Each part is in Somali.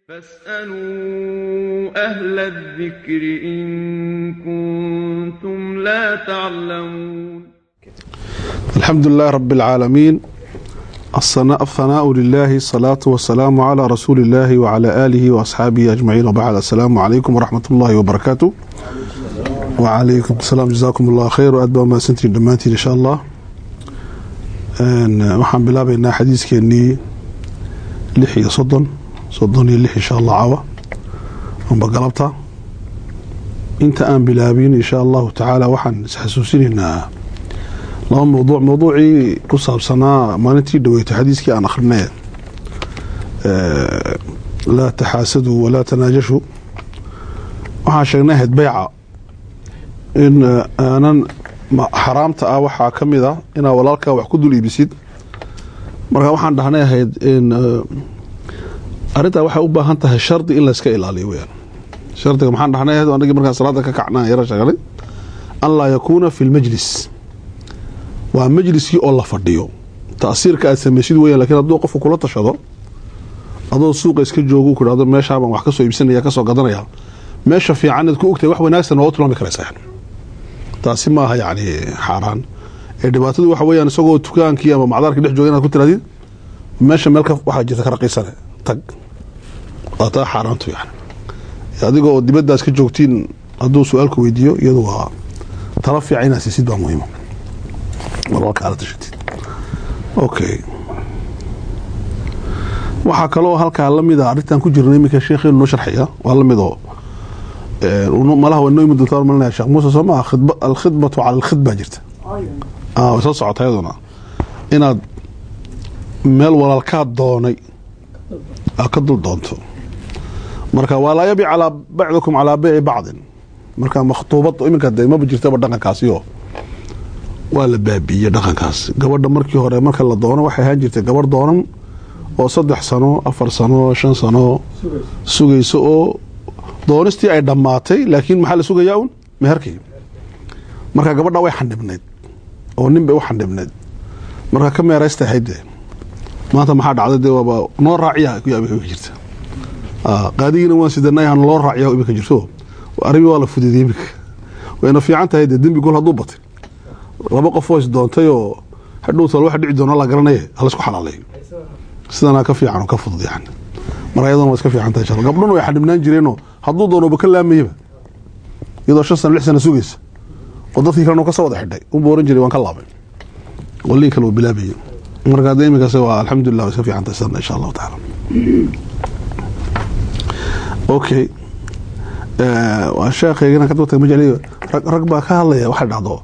فاسألوا أهل الذكر إن كنتم لا تعلمون الحمد لله رب العالمين الصناء الثناء لله الصلاة والسلام على رسول الله وعلى آله وأصحابه أجمعين وبعد السلام عليكم ورحمة الله وبركاته وعليكم السلام جزاكم الله خير وأدبا ما سنتين دمانتين إن شاء الله waxaan bilaabaynaa xadiiskeenii lix iyo soddon soddon iyo lix insha allah cawa amba galabta inta aan bilaabin insha allahu tacaala waxaan isxasuusinaynaa laba mawduuc mawduucii ku saabsanaa maalintii dhaweytay xadiiskii aan akrinay laa taxaasaduu walaa tanaajashuu waxaan sheegnay ahayd beyca in aanan xaraamta ah waxaa ka mid a inaad walaalkaa wax ku dul iibisid marka waxaan dhahnay ahayd in arrintaa waxay u baahan tahay shardi in layska ilaaliyo weyaan shardiga maxaan dhahnay ahayd anagii markaan salaada ka kacnaa yaro sheegnay an laa yakuuna fi lmajlis waa majliskii oo la fadhiyo ta'siirka aad samaysid weyan lakiin hadduu qofku kula tashado adoo suuqa iska joogo ku dhahdo meeshaabaan wax kasoo iibsanaya kasoo gadanaya meesha fiican aad ku ogtahay wax wanaagsan waa u tilmaami karaysaa taasi maaha yani xaaraan ee dhibaatadu waxa weyaan isagoo dukaankii ama macdaarkii dhex jooga inaad ku tirahdid meesha meel waxaa jirta ka raqiisane tag waa taa xaaraantu yani adiga oo dibadaas ka joogtiin hadduu su-aalku weydiiyo iyadu waa tala fiican inaad siisid baa muhiima marwalkaala tashatid okay waxaa kaloo halkaa lamid a arrintan ku jirna iminka sheekheenu noo sharxaya waa lamid oo malaha waa noo imi doontaa malinaya sheekh muuse soo maa alkhidbatu cala alkhidba jirta way soo socota iyaduna inaad meel walaalkaa doonay aad ka dul doonto marka waa laa yabic calaa bacdikum calaa beyci bacdin marka makhtuubad iminka de maba jirtaba dhaqankaasiyo waa la baabiiyey dhaqankaas gabadha markii hore marka la doono waxay ahaan jirtay gabarh doonan oo saddex sano afar sano shan sano sugayso oo doonistii ay dhammaatay laakiin maxaa la sugayaa un meherkii marka gabadha way xandhibnayd oo nin bay u xandhibnayd marka ka meeraysta ahayd dee maanta maxaa dhacday dee waaba noo raaciya imika jirta qaadigiina waan sidanay han loo raaciya imika jirto arrimi waa la fududiyey imika wayna fiican tahay dee dembi gol hadduu batay laba qofoo is doontay oo hadhowtal waxa dhici doona la garanaye halaysku xalaaleeyo sidanaa ka fiican oo ka fudud yani marka iyadana waa iska fiican tahay insha gabdhuna way xandhibnaan jireenoo hadduu doonoba ka laamayaba iyadoo shan sana lix sana sugaysa oo dadkii kalena ka soo wada xidhay unba oran jiray waan ka laabay qolihii kale uu bilaabayay marka hadda iminkaas waa alxamdulilah way iska fiican tahay sidana insha allahu tacaala okay waa sheekhaygana ka dabtay ma jecliyo rag baa ka hadlaya waxay dhacdo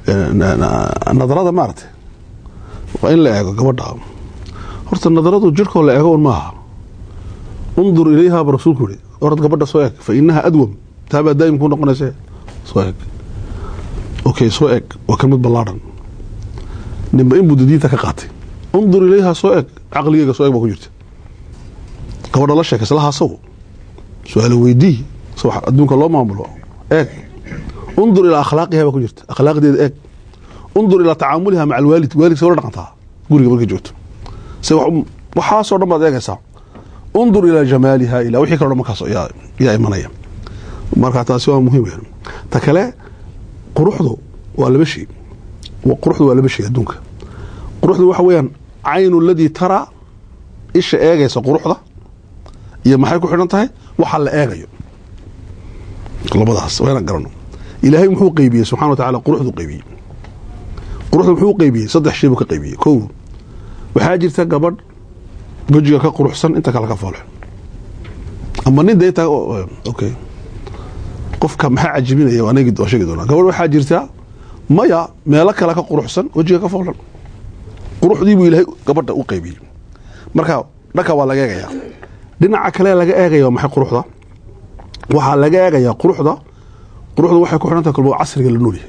nadarada maaragtay waa in la eego gabadha horta nadaradu jirhkoo la eego un maaha undur ilayhaaba rasuulku yihi orad gabadha soo eg fa inaha adwam taabaa daa'im ku noqonayse soo eg okay soo eg waa kelmad ballaadhan ninba in buu didiinta ka qaatay undur ilayha soo eg caqligeyga soo eg baa ku jirta gabadha la sheekay islahaasagu su-aalo weydii adduunka loo maamulo eeg undur ilaa akhlaaqiha baa ku jirta akhlaaqdeeda eeg undur ilaa tacaamuliha maca alwaalid waalidka la dhaqantaa guriga markay joogto se waxaasoo dhan baad eegaysaa undur ilaa jamaaliha ilaa wixii kalo dhan markaas yaa imanaya marka taasi waa muhiim weyn ta kale quruxdu waa laba shay quruxdu waa laba shay adduunka quruxdu waxa weeyaan caynu ladii taraa isha eegaysa quruxda iyo maxay ku xidhan tahay waxa la eegayo labadaas waa inaan garano ilaahay muxuu qeybiyey subxana wa tacala quruxdu qeybiyey quruxdu muxuu qeybiyey saddex shay buu ka qeybiyey kow waxaa jirta gabadh wejiga ka quruxsan inta kale ka foolxun ama nin de intaa okay qofka maxaa cajibinaya anagi waa sheegi doonaa gabadh waxaa jirta maya meelo kale ka quruxsan wejiga ka foolxun quruxdii buu ilaahay gabadha u qeybiyey marka dhanka waa laga eegayaa dhinaca kale laga eegaya waa maxay quruxda waxaa laga eegayaa quruxda quruxda waxay ku xidhan tahay kolba casriga la nool yahay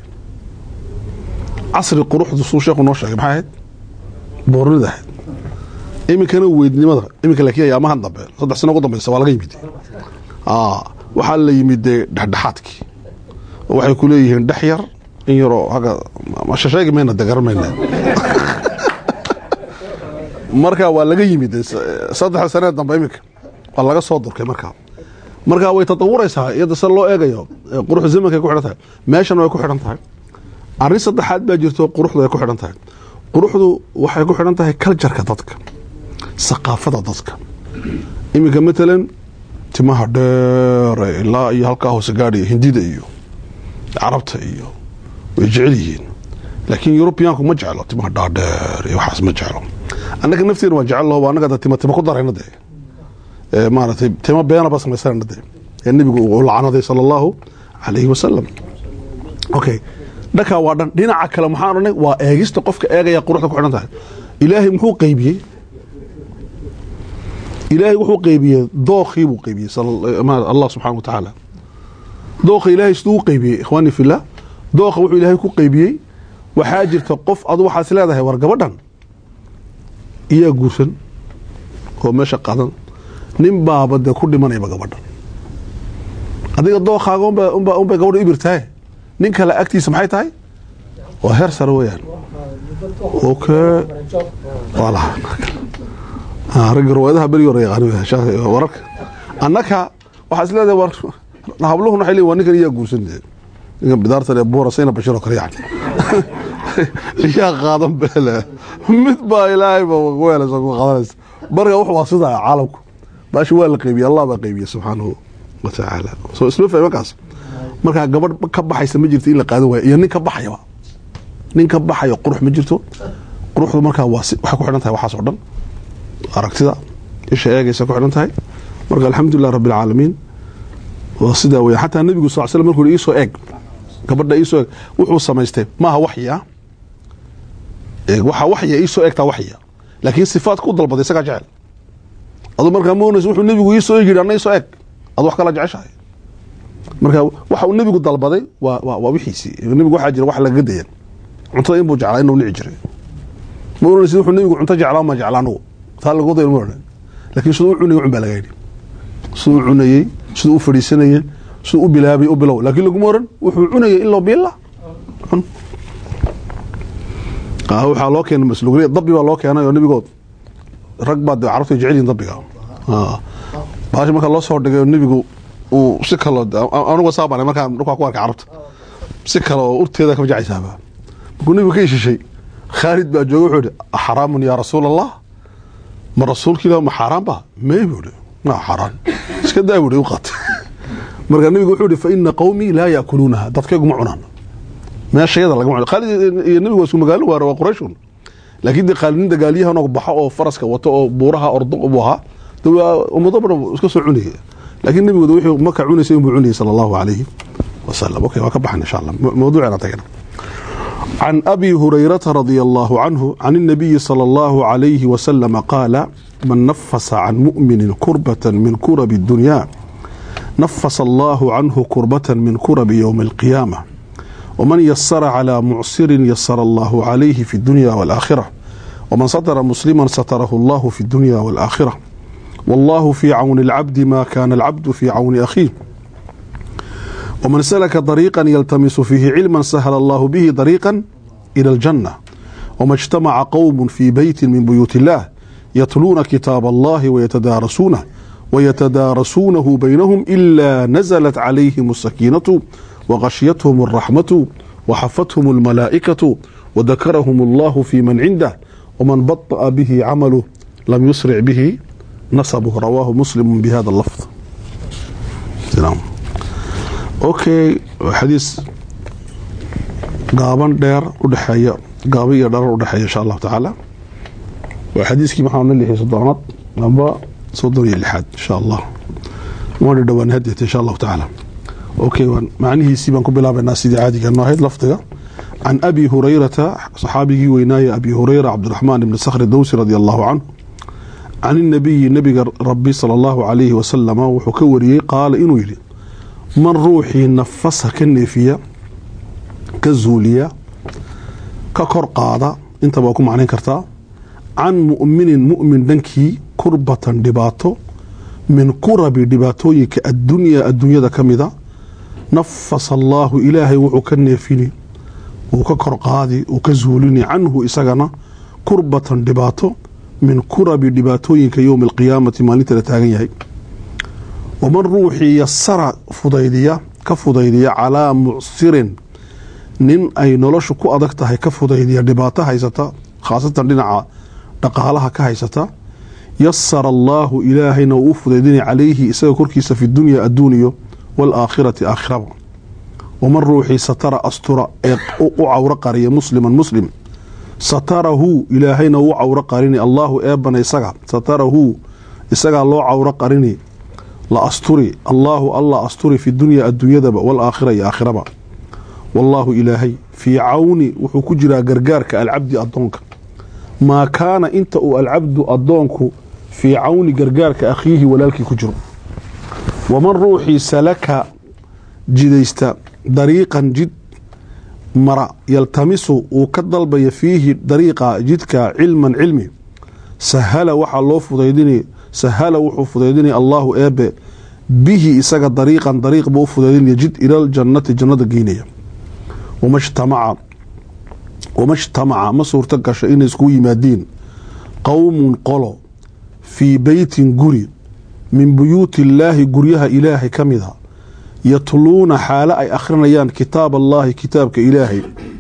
casri quruxdu suu sheekhu noo sheegay maxay ahayd boornida ahayd iminkana weydnimada iminka laakiin ayaamahan dambe saddex sano ugu dambeysa waa laga yimid waxaa la yimid dee dhexdhexaadkii oo waxay ku leeyihiin dhex yar in yaroo agga shasheegi mayna de garan mayna marka waa laga yimid saddexa sanee dambe iminka waa laga soo durkay markaa markaa way tatawuraysaa iyada se loo eegayo quruxda zamanka ku xidhan tahay meeshana way ku xidhan tahay arrin saddexaad baa jirto quruxdu ay ku xidhan tahay quruxdu waxay ku xidhan tahay kaljarka dadka saqaafada dadka iminka matalan timaha dheere ilaa iyo halkaa hoose gaadhaya hindida iyo carabta iyo way jecel yihiin laakiin yurubiyaanku ma jeclo timaha dhaadheer iyo waxaas ma jeclo annaga nafteena waan jecel laho annaga tima tima ku darayna dee maaratay tima beenaba samaysana dee ee nebigu uu lacanaday sala allahu calayhi wasalam okay dhankaa waa dhan dhinaca kale maxaan odhanay waa eegista qofka eegaya quruxda ku xidhan tahay ilaahay muxuu qeybiyey ilaahay wuxuu qeybiyey dookii buu qeybiyey allah subxana wa tacaala dooka ilaahay siduu u qeybiyey ikhwaani fillah dooka wuxuu ilaahay ku qeybiyey waxaa jirta qof adu waxaas leedahay war gabadhan iyaa guursan oo meesha qadan nin baaba dee ku dhimanayba gabadhan adiga dookaaga unbay gabadha ibirtahay nin kale agtiisa maxay tahay waa heer sare weyaan okay walaha ragga riwaayadaha berigi hore yaqaan wararka annaka waxaa is leedahay war habluhun waxay leeyihin waa ninkan iyaa guursan ninkan bidaartan ee buura sayna bashir oo kale yani iyaa qaadan beele mid baa ilaahay ba weelaysa ku qaadanaysa marka wax waa sidaa caalamku baashi waa la qeybiyey allah baa qeybiyey subxaanahu wa tacaala soo isma fahmi markaas markaa gabadh ka baxaysa ma jirto in la qaadan waayo iyo nin ka baxayaba nin ka baxayo qurux ma jirto quruxdu markaa waa waxay ku xidhan tahay waxaas oo dhan aragtida isha eegaysa ku xidhan tahay marka alxamdulilah rabbi alcaalamiin waa sidaa weya xataa nebigu sal slam markuu iisoo eeg gabadha iisoo eeg wuxuu samaystay maaha waxya waxaa waxya iisoo eegtaa waxya laakiin sifaadka u dalbaday isagaa jecel adu markaa ma onaysa wuxuu nebigu iisoo eeg yidhi anna iisoo eeg adu wax kala jeceshahay marka waxa uu nebigu dalbaday waa waa wixiisii nebigu waxaa jira wax lagaga dayan cuntada inbuu jeclaa inuu nici jiray ma oranaysid wuxuu nebigu cunto jeclaa ma jeclaa anugu taa lagu dayan ma odhan laakiin siduu u cunayay cun baa laga yidhi siduu u cunayey siduu u fadhiisanayey siduu u bilaabay u bilow laakiin laguma oran wuxuu cunayay iloo biilla cun waxaa loo keenay masluuliya dabbi baa loo keenay oo nebigood rag baa dee carabtu ay jecel yihin dabbiga baashi marka loo soo dhigay oo nebigu uu si kaloo anuga saabana markaa dhulkaa ku arkay carabta si kale oo urteeda kama jecaysaaba markuu nebigu ka ishishay khaalid baa jooga wuxuu ihi axaraamun yaa rasuul allah ma rasuulka ilah ma xaaraan ba may buu ihi ma xaaraan iska daa buu ihi u qaatay marka nebigu wuxuu ihi fa ina qawmii laa yaakuluunaha dadkaygu ma cunaan meeshayada lagama cuno khaalid iyo nebigu waa isku magaalo waara waa qurayshun laakiin dee khaalid nin dagaalyahan oo baxo oo faraska wato oo buuraha ordo buu ahaa de waa ummado badan iska soo cunaya laakiin nebigu wuxuu maka cunaysa inbuu cunayay sala allahu calayhi wasalam okay waa ka baxan insha allah mawduuceena tagana عن أبي هريرة رضي الله عنه عن النبي صلى الله عليه وسلم قال من نفس عن مؤمن كربة من كرب الدنيا نفس الله عنه كربة من كرب يوم القيامة ومن يسر على معسر يسر الله عليه في الدنيا والآخرة ومن ستر مسلما ستره الله في الدنيا والآخرة والله في عون العبد ما كان العبد في عون أخيه ومن سلك طريقا يلتمس فيه علما سهل الله به طريقا إلى الجنة وما اجتمع قوم في بيت من بيوت الله يتلون كتاب الله ويتدارسونه ويتدارسونه بينهم إلا نزلت عليهم السكينة وغشيتهم الرحمة وحفتهم الملائكة وذكرهم الله في من عنده ومن بطأ به عمله لم يسرع به نصبه رواه مسلم بهذا اللفظ سلام okay xadiis gaaban dheer udhexeeya gaaba iyo dharar udhexeeya insha allahu tacaala waa xadiiskii maxaa na lixiyay soddonaad amba soddon iyo lixaad insha allah waana dhowaan hadeeta insha allahu tacaala okay macnihiisii baan ku bilaabaynaa sidii caadiga noo ahayd lafdiga can abi hurayrata saxaabigii weynaaya abi hurayra cabdiraxmaan ibni sakhri dowsi radi allahu canhu can inabiyi nabiga rabbi sala allahu calayhi wasalama wuxuu ka wariyey qaala inuu yidhi man ruuxii nafasa ka neefiya ka zuuliya ka kor qaada intaba waa ku macnayn kartaa can mu'minin mu'min dhankii kurbatan dhibaato min kurabi dhibaatooyinka addunyaa adduunyada ka mida nafasa allaahu ilaahay wuxuu ka neefini uu ka kor qaadi uu ka zuulini canhu isagana kurbatan dhibaato min kurabi dhibaatooyinka yowmi alqiyaamati maalinta la taagan yahay waman ruuxii yasara fudaydiya ka fudaydiya calaa mucsirin nin ay noloshu ku adag tahay ka fudaydiya dhibaato haysata khaasatan dhinaca dhaqaalaha ka haysata yasara allaahu ilaahayna uu u fudaydinaya calayhi isaga korkiisa fi dunya adduuniyo waalaakhirati aakhiraba waman ruuxii satara astura ee u cawro qariya musliman muslim satarahu ilaahayna uu cawro qarini allaahu eebana isaga satarahu isagaa loo cawro qarini la asturi allaahu alla asturi fi dunya adduunyadaba waalaakhira iyo aakhiraba wallaahu ilaahay fii cawni wuxuu ku jiraa gargaarka alcabdi addoonka maa kaana inta uu alcabdu addoonku fii cawni gargaarka akhiihi walaalkii ku jiro waman ruuxii salaka jidaysta dariiqan jid mara yaltamisu uu ka dalbaya fiihi dariiqa jidka cilman cilmi sahala waxaa loo fudaydini sahala wuxuu fudaydinaya allaahu eebe bihi isaga dariiqan dariiq buu u fudaydinaya jid ilaljannati jannada geynaya wamajtamaca wamajtamaca ma suurto gasho inay iskugu yimaadiin qowmun qolo fii beytin guri min buyuuti illaahi guryaha ilaahay ka mida yatluuna xaalo ay akhrinayaan kitaab allaahi kitaabka ilaahay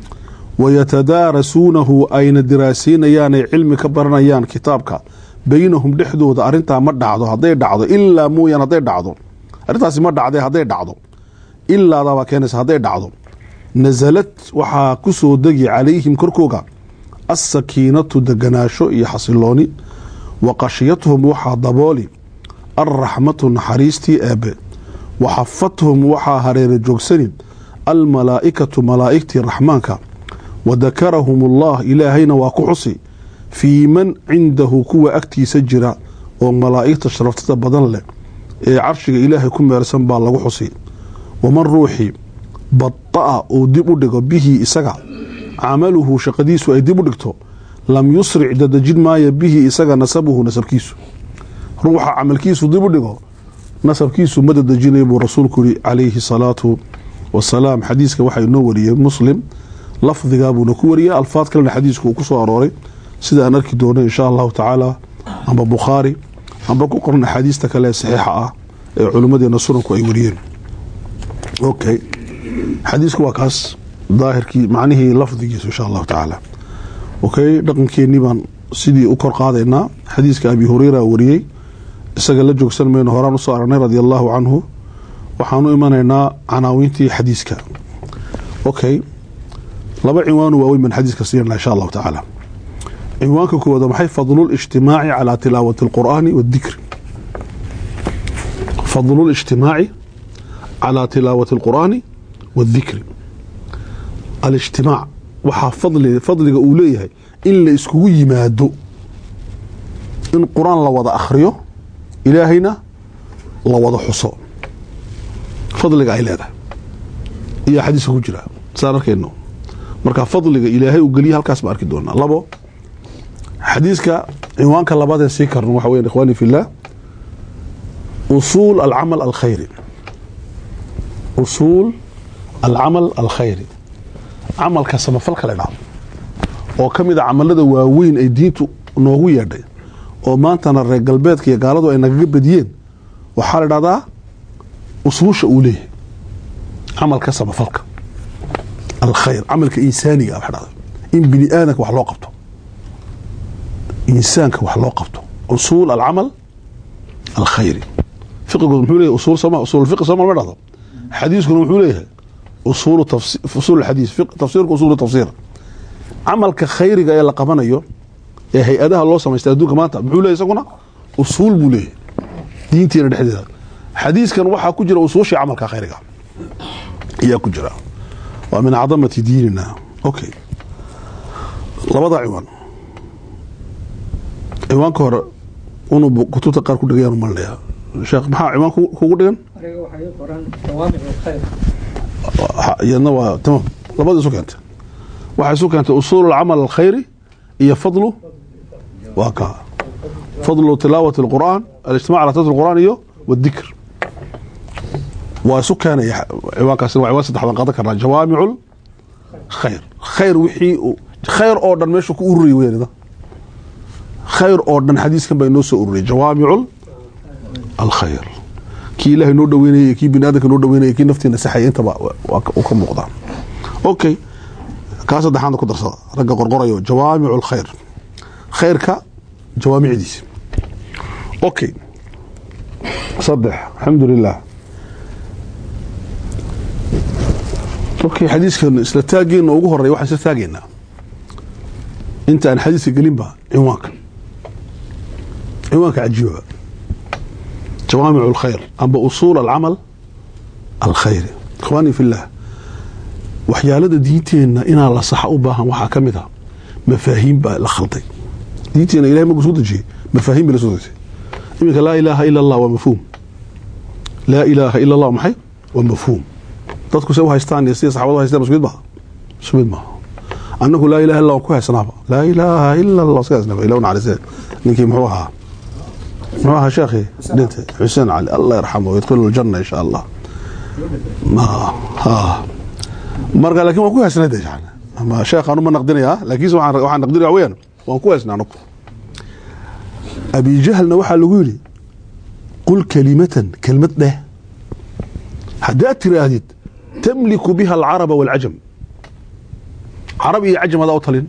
wayatadaarasuunahu ayna diraasiinayaan ay cilmi ka baranayaan kitaabka beynahum dhexdooda arintaa ma dhacdo hadday dhacdo ilaa mooyaan hadday dhacdo arrintaasi ma dhacdee hadday dhacdo ilaadabaa keenaysa hadday dhacdo nasalad waxaa ku soo degi calayhim korkooga assakiinatu deganaasho iyo xasilooni wa qashiyatuhum waxaa dabooli alraxmatu naxariistii eebbe wa xafathum waxaa hareera joogsani almalaa'ikatu malaa'igtii raxmaanka wa dakarahum allah ilaahayna waa ku xusi fii man cindahu kuwa agtiisa jira oo malaa'igta sharaftada badan leh ee carshiga ilaahay ku meersan baa lagu xusi waman ruuxii bada'a uu dib u dhigo bihi isaga camaluhu shaqadiisu ay dib u dhigto lam yusric dadejin maayo bihi isaga nasabuhu nasabkiisu ruuxa camalkiisu dib u dhigo nasabkiisu ma dadejinay buu rasuulku yihi calayhi salaatu wasalaam xadiiska waxaa inoo wariyey muslim lafdigaabuuna ku wariyay alfaad kalena xadiisku uu ku soo arooray sida aan arki doono insha allahu tacaala amba bukhaari amba ku qoran axaadiista kale ee saxiixa ah ee culimmadeena sunanku ay wariyeen okay xadiisku waa kaas daahirkii macnihii lafdigiisu insha allahu tacaala okay dhaqankeenii baan sidii u kor qaadaynaa xadiiska abi hureyra wariyey isaga la joogsan mayno horaan usoo aragnay radia allahu canhu waxaan u imanaynaa canaawiintii xadiiska okay laba cinwaanu waaweyn baan xadiiska siinana insha allahu tacaala cinwaanka koowaad maxay fadlu lijtimaaci calaa tilaawati alqur'aani waadikri fadlu lijtimaaci calaa tilaawati alqur'aani waadikri alijtimaac waxaa fadli fadliga uu leeyahay in la iskugu yimaado in qur-aan la wada akhriyo ilaahayna la wada xuso fadliga ay leedahay iyo xadiiska ku jira saan arkayno marka fadliga ilaahay uu geliya halkaas baan arki doonaa labo xadiiska cinwaanka labaadee sii karno waxa weya ikhwaani fi llah usuul alcamal alkhayri usuul alcamal alkhayri camalka samafalka la dhahdo oo ka mid a camalada waaweyn ay diintu noogu yeedhay oo maantana reer galbeedka iyo gaaladu ay nagaga badiyeen waxaa la dhahdaa usuusha uu leeyahay camalka samafalka alkhayr camalka insaaniga waxa dhahda in bini aadamka wax loo qabto insaanka wax loo qabto usuul alcamal alkhayri fiqigu muxuu leeyahay usuul sama usuul fiqi sama ma dhahdo xadiiskuna muxuu leeyahay usuul tafsir usuul alxadiis tafsiirku usuul tafsir camalka khayriga ee la qabanayo ee hay-adaha loo samaystay adduunka maanta muxuu leeyahy isaguna usuul buu leeyahay diinteena dhexdeeda xadiiskan waxaa ku jira usuushii camalka khayriga ayaa ku jira waa min cadamati diinina okay labada ciwaan ciwaanka hore unu kutubta qaar ku dhigayaan malinaya sheekh maxaa ciwaan kugu dhigan iyadna waa tamam labada isu keentay waxay isu keentay usuul alcamal alkhayri iyo fadlu waa ka fadlu tilaawati alqur'aan alijtimac ala tilawati alqur'aan iyo wadikr waa isu keenaya ciwaankaasina waa ciwaan saddexdan qaadan karnaa jawaamicu khayr khayr wixii khayr oo dhan meeshu ku ururiyay weynida khayr oo dhan xadiiskan baa inoo soo ururiyay jawaamicu alkhayr kii ilaahay noo dhaweynayay kii bini aadamka noo dhaweynayay kii naftiina saxaya intaba uu ka muuqdaa okay kaa saddexaadna ku darsada ragga qorqorayo jawaamicu lkhayr khayrka jawaamicdiisa okay saddex alxamdu lilah okay xadiiskan isla taageena ugu horeya waxaan isla taageynaa inta aan xadiiska gelinba cinwaanka cinwaanka cajiibaba jawaamic اlkhayr amba usuul alcamal alkhayri ikhwaani fi llah waxyaalada diinteenna inaa la saxa u baahan waxaa ka mid a mafaahiim baa la khalday diinteenna ilahay markuu soo dejiyey mafaahiim bay la soo dejiyey iminka laa ilaaha ila allah waa mafhuum laa ilaaha ila allah maxay waa mafhuum dadku se u haystaan iyo sida saxabadu haystaan isku mid maaha isku mid maaha annagu laa ilaha illa waan ku haysanaaba laa ilaaha ila allah sidaasnaba ilaw naxariisee ninkii muxuu ahaa muxuu ahaa sheekhi dhintay xuseen cali allah yarxamu yadkhilu ljanna insha allah marka lakin waan ku haysnay de ama sheekhaan uma naqdinayaa laakiinse waxaan naqdinaya weyaan waan ku haysnay anagu abi jahlna waxaa lagu yidhi qul kalimatan kelmad dheh haddaad tiraahdid tamliku biha alcaraba wاlcajam carab iyo cajam hadaa u talin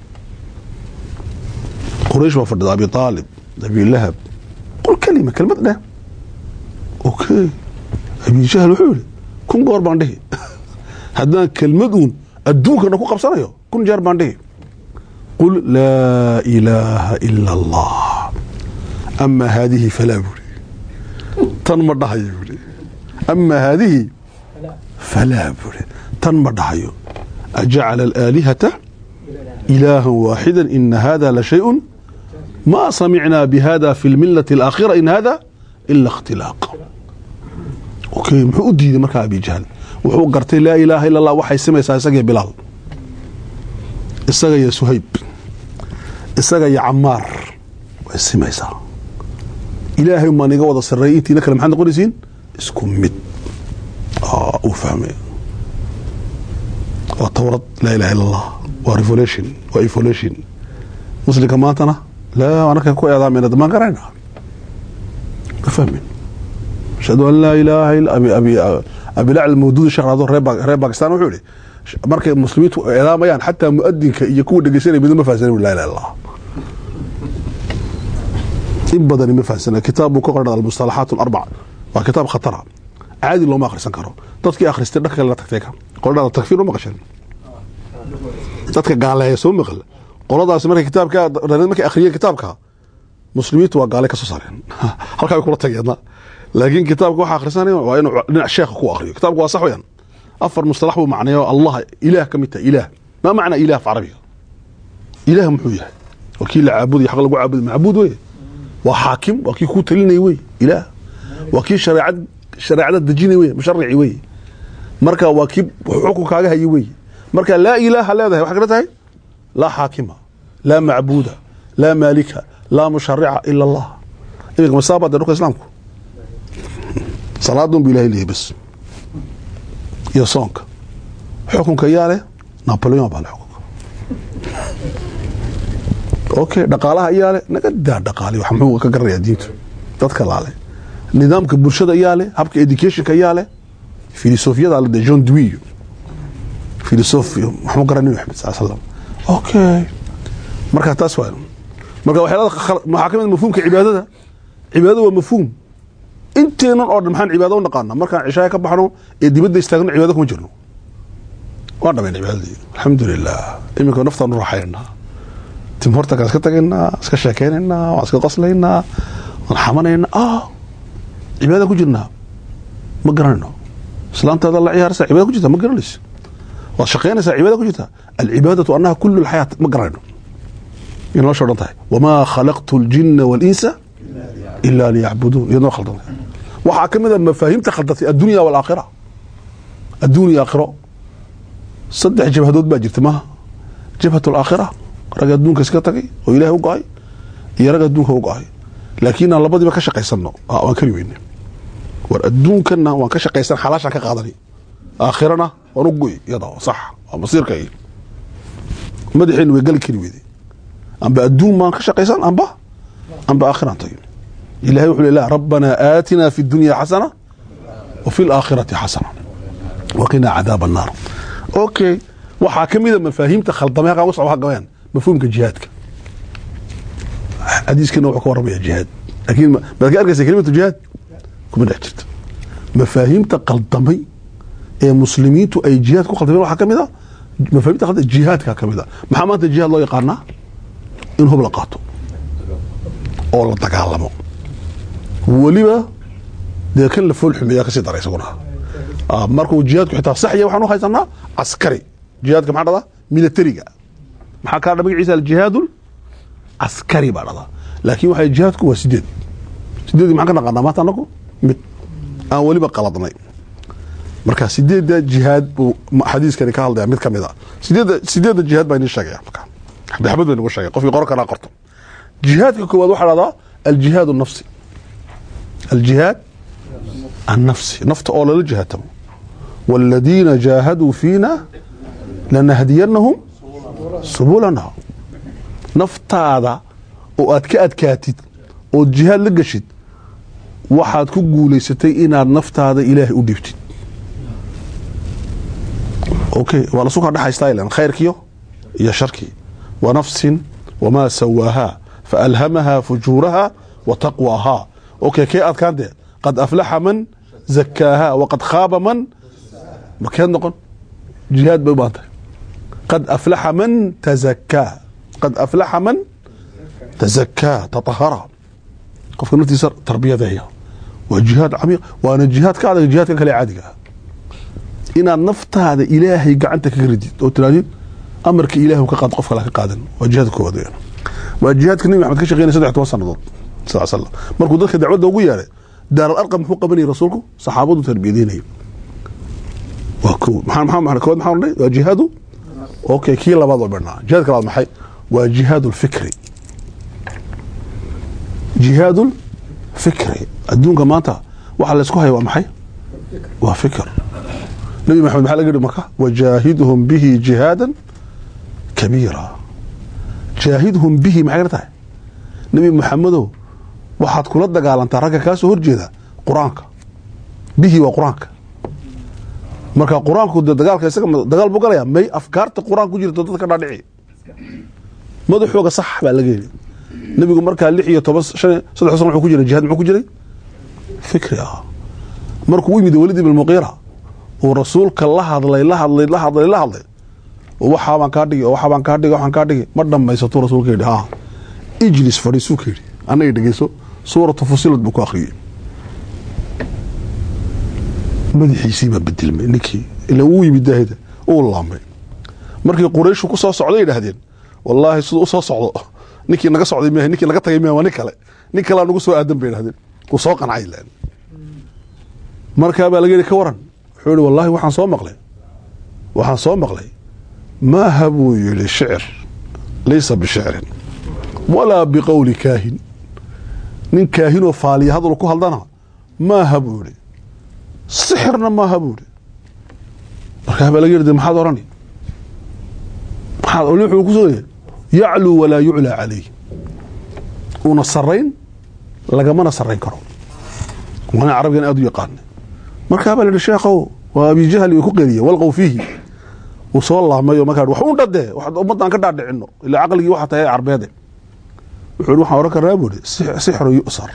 quraysh baa fadhida abi aalib abi lahab qul kalima kelmad dheh okay abi jahl wuxuu yihi kun goor baan dhihi haddaan kelmad uun adduunkana ku qabsanayo kun jeer baan dhihi qul laa ilaaha ila allah ama haadihi falaa buri tan ma dhahayo buri ama haadihi falaa buri tan ma dhahayo ajacala alaalihata ilaaha waaxida ina hada la shayء ma samicnaa bihada fi lmilati alaakhira in hada ila اkhtilaaq okay muxuu u diiday markaa abi jahl wuxuu gartay laa ilaaha ila allah waxay simaysaa isaga bilaal isaga iyo suhayb isaga iyo camaar way simaysaa ilaahay maan iga wada sareeyay intiina kale maxaad noqonaysiin isku mid uu fahmay waa tawrad laa ilaha illa allah waa revolution waa evolution muslimka maantana laa anaka ku eedaamayna damaan garayna ma fahmin ashhadu an laa ilaaha illa abi abilacl mawduudi sheekh raado reer bakistan wuxuu yihi markay muslimiintu eedaamayaan xataa muadinka iyo kuwa dhegeysanaya midna ma fahamsana la ilaha illallah in badani ma fahamsana kitaab buu ka qoran almustalaxaat alarbac waa kitaab khatara caadi looma akhrisan karo dadkii akhristay dhanka kale la tagtay ka qoladhaada takfiir uma qashan dadka gaaleeya soo maqal qoladaas markay kitaabka markay akhriyeen kitaabka muslimiintu waa gaale ka soo saareen halkaa way kula tageen laakiin kitaabka waxa akhrisanaya waa inuu dhinac sheekha ku akhriyo kitaabka waa sax weeyaan afar mustalax buu macneeyo allah ilaah ka mid tahay ilaah ma macna ilaah fi carabiga ilaah muxuu yahay waa kii la caabudayo xaq lagu caabuday macbuud weye waa xaakim waa kii kuu talinay wey ilaah waa kii shareecad shareecada dejinay wey musharici wey marka waa kii xukunkaaga hayay wey marka laa ilaaha leedahay waxay kala tahay laa xaakima laa macbuuda laa maalika laa musharica ila allah iminka masaaba dee dhulka islaamku salaadun bu ilahay leeyahy bas iyo soonka xukunka yaa leh napoleon baa le xukunka okay dhaqaalaha iyaa leh naga daa dhaqaali wax muxuu ka garanayaa diintu dadka laale nidaamka bulshada iyaa leh habka educationka iyaa leh filosofiyada le de john dewey filosofi maxmuu garan nabi maxamed sal slam okay marka taas waa marka waxyaalada waxaa ka mid mafhuumka cibaadada cibaadada waa mafhuum inteenan oo dhan maxaan cibaado u naqaana markaan cishaaya ka baxno ee dibadda istaagno cibaado kuma jirno waan dhamayna cibaadadii alxamdulilah iminka naftaan u raaxaynaa tim hortakaan iska tagaynaa iska sheekeynaynaa waan iska qoslaynaa waan xamanaynaa ah cibaadaan ku jirnaa ma garanayno islaantaada la ciyaaraysa cibaada ku jirta ma garanayso waad shaqeynaysaa cibaada ku jirta alcibaadatu annaha kulu lxayaat ma garanayno in nolosha o dhan tahay wamaa khalaqtu ljina walinsa ila liyacbuduun iyadnoo khaldan waxaa ka mid a mafaahiimta khaldatay addunya walaakhira adduunya aakhiro saddex jabhadood baa jirta maha jabhat alaakhira rag adduunka iska tagay oo ilahay u go-ay iyo rag adduunka u go-ay laakiin aan labadiiba ka shaqaysano waan kari weyne war adduunkana waan ka shaqaysan xalaashaan ka qaadani aakhirana waan u goy iyada sax waa masiirka madaxeenu way gali kari weyde amba adduun baan ka shaqaysan amba amba aakhiraan tagin ilahay wuxuu le rabbanaa aatinaa fi dunya xasana wa fi laakhirati xasana waqinaa cadaab annaar okay waxaa ka mida mafaahiimta khaldamay halkaan usoo gabayaan mafhuumka jihaadka xadiiskana wuxuu ka warramaya jihaad laakiin maad ka arkaysa kelimatu jihaad kuma dhex jirto mafaahiimta qaldamay ee muslimiintu ay jihaad ku khaldameen waxaa ka mid a mafaahiimta khaldamay jihaadka ka mid a maxaa maanta jihaad loo yaqaanaa in hub la qaato oo la dagaalamo weliba dee kan la fool xumeeyaa kasii dara isaguna markuu jihaadku xitaa saxya waxaan u haysanaa caskari jihaadka maxaa dhada militariga maxaa kaa dha magaciisa aljihaadu caskari baa dhada laakiin waxa jihaadku waa sideed sideedii maxaan ka naqaanaa maanta anagu mid aan weliba qaladnay marka sideedda jihaad buu xadiiskani ka hadlaya mid ka mid a sideedda sideedda jihaad baa inii sheegaya marka xabdi xabad baa inagu sheegay qofkii qoran karaa qorto jihaadka koowaad waxaa dhahdaa aljihaad الnafsi aljihaad الnafsi nafta oo lala jihaatamo wاladiina jaahaduu fiina lanahdiyanahum subulana naftaada oo aad ka adkaatid ood jihaad la geshid waxaad ku guulaysatay inaad naftaada ilaahay u dhibtid okay waa lasu kaa dhexaystaa ilan khayrkiyo iyo sharkii wa nafsin wamaa sawaahaa faalhamahaa fujuuraha wa taqwaahaa okay kee adkaan dee qad aflaxa man zakaahaa waqad khaaba man makeed noqon jihaad bay u baahan tahay qad aflaxa man tazakaa qad aflaxa man tazakaa tatahara qofka naftiisa tarbiyadeeya waa jihaad camiiq waana jihaad ka adag jihaadka kale caadiga ah inaad naftaada ilaahay gacanta kaga ridid oo tiraadid amarka ilaah ka qaad qof kale ka qaadan waa jihaad koowaad weeyaan waa jihaadka nabi maxamed ka shaqeynaya saddex toban sannadood sal slam markuu dadka dacwadda ugu yeeray daaral arqam muxuu qabanayay rasuulku saxaabadu tarbiyadeynayay waa kow maxaa maxaa maxaa kowaad maxaa odhanay waa jihaadu okay kii labaad oo badhnaa jihaadka labaad maxay waa jihaadu lfikri jihaadu lfikri adduunka maanta waxa laysku haya waa maxay waa fikr nabi maxamed maxaa laga yihi marka wajaahidhum bihi jihaadan kabiira jaahidhum bihi maxay ka tahay nabi maxamedow waxaad kula dagaalantaa ragga kaa soo horjeeda qur-aanka bihi waa qur-aanka marka qur-aanku de dagaalka isaga dagaal buu galaya may afkaarta qur-aanka ku jirto dadka dhaadhici madaxooga sax baa laga yidhi nabigu markaa lix iyo toban shan saddex san wuxuu ku jiray jihaad muxuu ku jiray fikri ah markuu u yimid walid ibn muqiira uu rasuulka la hadlay la hadlay la hadlay la hadlay waxaabaan kaa dhigi waxaabaan kaa dhigi waxaan kaa dhigi ma dhammaysatuu rasuulka yidhi ha ijlis fadhiisuu ka yidhi annaga dhegeyso suuratu fusilad buu ku akhriyey madaxiisii baa bedelmay ninkii ila uu yimid daahida uu laamay markii qurayshu ku soo socday yidhaahdeen wallaahi siduu usoo socdo ninkii naga socday mh ninkii naga tagay mh waa nin kale nin kalea nagu soo aadan bay idhahdeen wuu soo qancay len markaa baa laga yidhi ka waran wuxuu yihi wallahi waxaan soo maqlay waxaan soo maqlay maaha buu yidhi shicir laysa bishicrin walaa biqowli kaahin nin kaahinoo faaliya hadal ku hadlana maaha buu yihi sixirna maaha buu yihi markaa baa laga yidhi maxaad orani maxaad wuxuu ku soo yacluu walaa yuclaa calayh uuna sarayn lagamana sarayn karo waana carabigan aada u yaqaana markaa baa la yihi sheekhow waa abijahli way ku qeliye walqow fiihi uu soo laamayo markaa wax un dhadee wax ummaddan ka dhaadhicino ilaa caqligii waxaa tahay carbeede wuxuu yihi waxaan ohan karaa buu ihi sixrun yusar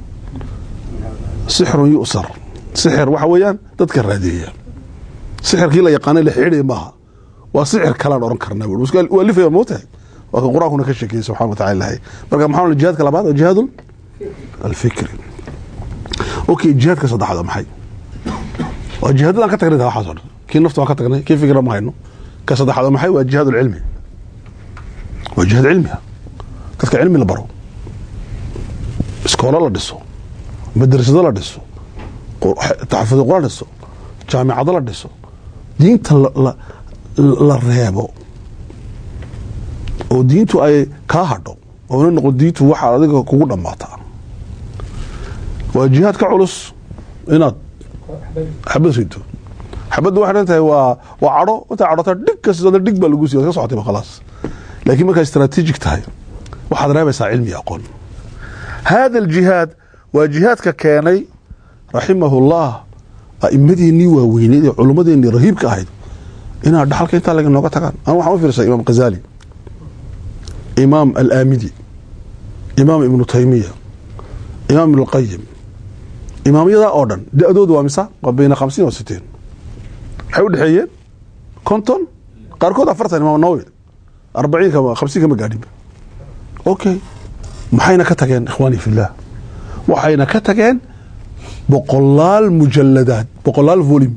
sixrun yu'sar sixir waxa weeyaan dadka raadeeya sixirkii la yaqaanay la xidhay maaha waa sixir kalaan oran karnaa bui waa lifaya moogtahay waa kan qur-aankuna ka sheekeyey subxana wa tacala ilahay marka maxaa ohan jihaadka labaad waa jihaadu alfikri okay jihaadka saddexaad waa maxay waa jihaadadaan ka tagnay waxaas o dhan kii nafta waan ka tagnay kii fikra ma hayno ka saddexaad waa maxay waa jihaad alcilmi waa jihaad cilmiga dadka cilmi la baro iskoolo la dhiso madrasado la dhiso taxafudo la dhiso jaamicado la dhiso diinta la reebo oo diintu ay kaa hadho oona noqon diintu waxaad adiga kugu dhammaataa waa jihaad ka culus inaad xabad rido xabadda waxay dhan tahay waa waa cadho intaa cadhota dhig kasta dhig baa lagu siiya ka socotay ba khalaas laakiin markaa strategic tahay waxaad reebaysaa cilmi aqoon hada aljihaad waa jihaadka keenay raximahullah aimadiinii waaweyneed ee culummadeenii rahiibka ahayd inaad dhaxalka intaa laga nooga tagaan anu waxaan u fiirsay imaam khazali imaam alaamidi imaam ibnu taymiya imaam ibnu qayim imaamyadaa oo dhan da-doodu waa misa waa bayna khamsiin wa siteen waxay u dhexeeyeen konton qaarkood afartan imaam nawawi arbaciin kama khamsiin kama gaadhinba okay maxayna ka tageen ikhwaani fillah waxayna ka tageen boqolaal mujaladaad boqolaal volim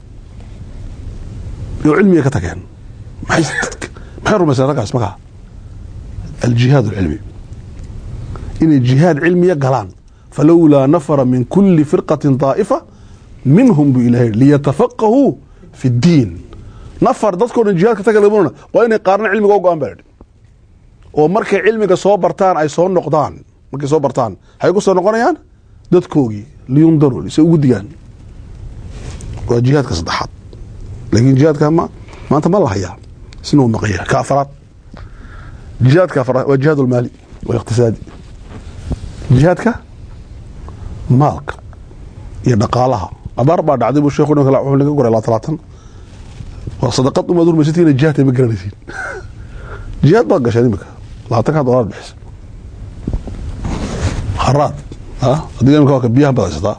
oo cilmiga ka tageen maxay maxay rumayseen raggaas makaa aljihaad alcilmi inay jihaad cilmiya galaan falowlaa nafara min kuli firqatin daa'ifa minhum buu ilahay liyatafaqahuu fi ddiin nafar dadkao dhan jihaad ka taga lamanona waa inay qaarna cilmiga o go-aan baa idhi oo markay cilmiga soo bartaan ay soo noqdaan markay soo bartaan waxay ku soo noqonayaan dadkoogii liyundaru se ugu digaan waa jihaadka saddexaad laakiin jihaadka ma maanta ma la hayaa sina u maqanya ka afaraad jihaadka afaraad waa jihaad ulmaali waliqtisaadi jihaadka maalka iyo dhaqaalaha abaar baa dhacday buu sheekhu dhan kale wuxuu naga goray laa talaatan waa sadaqad umaad urmaysatiin jihaadka ma garanaysiin jihaad baad gasheen imika labaatankaa dolaar bixisa haraad adiga imika waa biyahan baad haysataa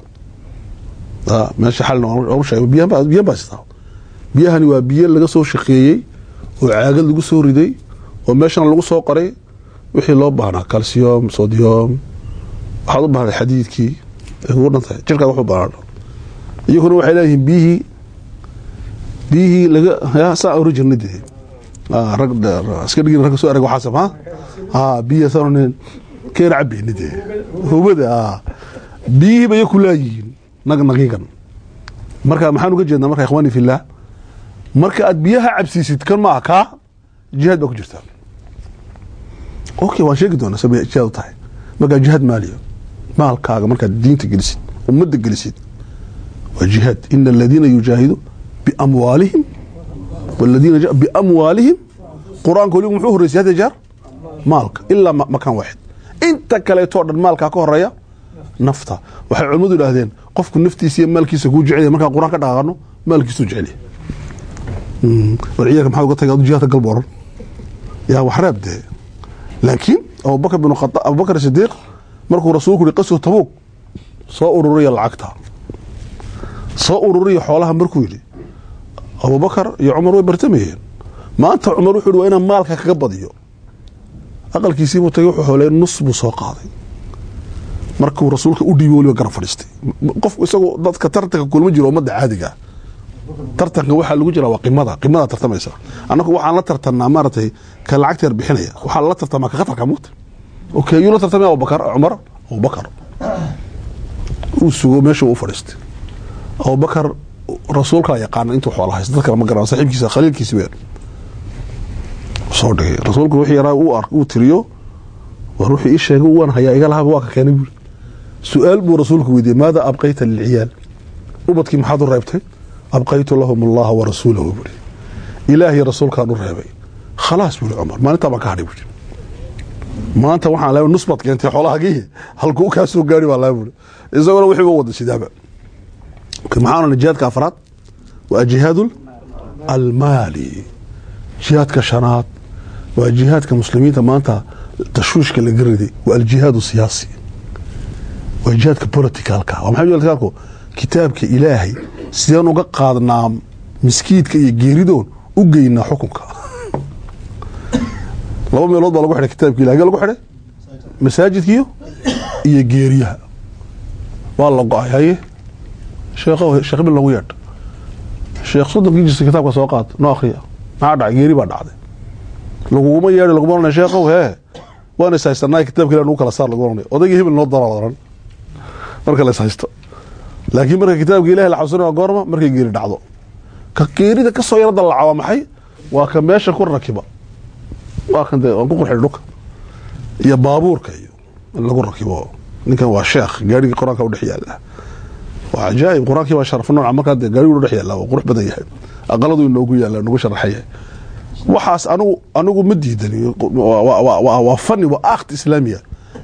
meesha xalin oonu sheegay biyahan baad biyahan baad haysataa biyahani waa biyo laga soo shaqeeyey oo caagad lagu soo riday oo meeshana lagu soo qoray wixii loo baahnaa calcium sodium waxaad u baahday xadiidkii ay kugu dhantahay jirkaad waxu baahna iyaguna waxay leeyihiin biyihii biyihii laga ya saa ori jirnay dee rag iska dhigin rag soo erag waxaasam ha ha biya sanonin keena cabeyni dee hubada biyihii bay ku laayihiin nag nagigan marka maxaan uga jeednaa marka ikhwaani fillah marka aad biyaha cabsiisid kan maaha kaa jihaad baa ku jirtaa okay waan sheegi doonaa sabay jihaad u tahay markaa jihaad maaliya maalkaaga markaad diinta gelisid ummadda gelisid waa jihaad ina aladiina yujaahidu biamwaalihim waladiina biamwaalihim qur-aanka weligu muxuu horreysay hadda jeer maalka ilaa makaan waaxid inta kaleetoo dhan maalkaa ka horeeya nafta waxay culimmadu idhaahdeen qofku naftiisa iyo maalkiisa kuu jecelya markaan qur-aan ka dhaqaaqano maalkiisuu jecelya war ciyaalka maxaad uga tagay jihaadka galba oran yaa wax reeb dee laakiin abubakr bin khata abubakr sidiiq markuu rasuulku yihi qaswa tabuug soo ururiya lacagta soo ururiya xoolaha markuu yidhi abubakar iyo cumar way bartamayeen maanta cumar wuxuu yidhi waa inaan maalka kaga badiyo aqalkiisiibuu tagay wuxuu xooley nus buu soo qaaday markuu rasuulka u dhiibi weliba garab fadhiistay qofku isagu dadka tartanka kulma jiro ummadda caadiga tartanka waxaa lagu jira waa qimada qimadaa tartamaysa annagu waxaan la tartanaa maaragtay ka lacagta yar bixinaya waxaa lala tartamaa ka khatarka mugta okay yuu la tartamaya abubakar cumar abubakar uu sugo meesha u fadhiistay abubakar rasuulkaa yaqaana intuu xoola haysta dad kale ma garan saaxiibkiisa khaliilkiisi weyn soo dhigay rasuulku wixii yaraa uu ark uu tiriyo war wuxuu ii sheegay waan hayaa iga lahaba waa ka keenay buuri su-aal buu rasuulku weydiiyey maada abqayta lilciyaal ubadkii maxaad u reebtay abqaytu lahum allaha wa rasuulahu buuri ilaahiy rasuulkaan u reebay khalaas buuri cumar maalintaa baan ka hadhay buuri maanta waxaan leeyahay nus baad keentay xoolahagii halkuu kaa soo gaari baa leeyahay buuri isaguna wixii u wada sidaaba maxaana jihaadka afraad waa jihaad almaali jihaadka shanaad waa jihaadka muslimiinta maanta tashwiishka laga riday waa aljihaad siyaasi waa jihaadka politicalka waa maxay politicalku kitaabka ilaahay sideen uga qaadnaa miskiidka iyo geeridoon u geynaa xukunka laba meelood baa lagu xidhay kitaabka ilahay hagee lagu xidhay masaajidkiyo iyo geeriyaha waa la go-ay haye sheekh sheekh bil lagu yeedh sheekh soddonkii jirsa kitaabka soo qaad noo akhriya maxaa dhacay geeri baa dhacday laguguma yeedhi laguma oranay sheekhow hee waan is haysanaa kitaabka ilah nagu kala saar lagu oranay odaygii hebel noo dara oran marka la is haysto laakiin marka kitaabka ilahi la xasuusanaya goorma markay geeri dhacdo ka geerida ka soo yaro dallaca waa maxay waa ka meesha ku rakiba waa kan dee waan ku qurxidhay dhulka iyo baabuurka iyo in lagu rakibo ninkan waa sheekh gaarigii qur-aanka u dhex yaala waa cajaa'ib qur-aankii baa sharaf nooca markaa dee gaarigu dhex yaala waa qurux badan yahay aqaladu inoogu yaala nagu sharaxan yahay waxaas anigu anigu ma diidani waa fani waa akt islaamiya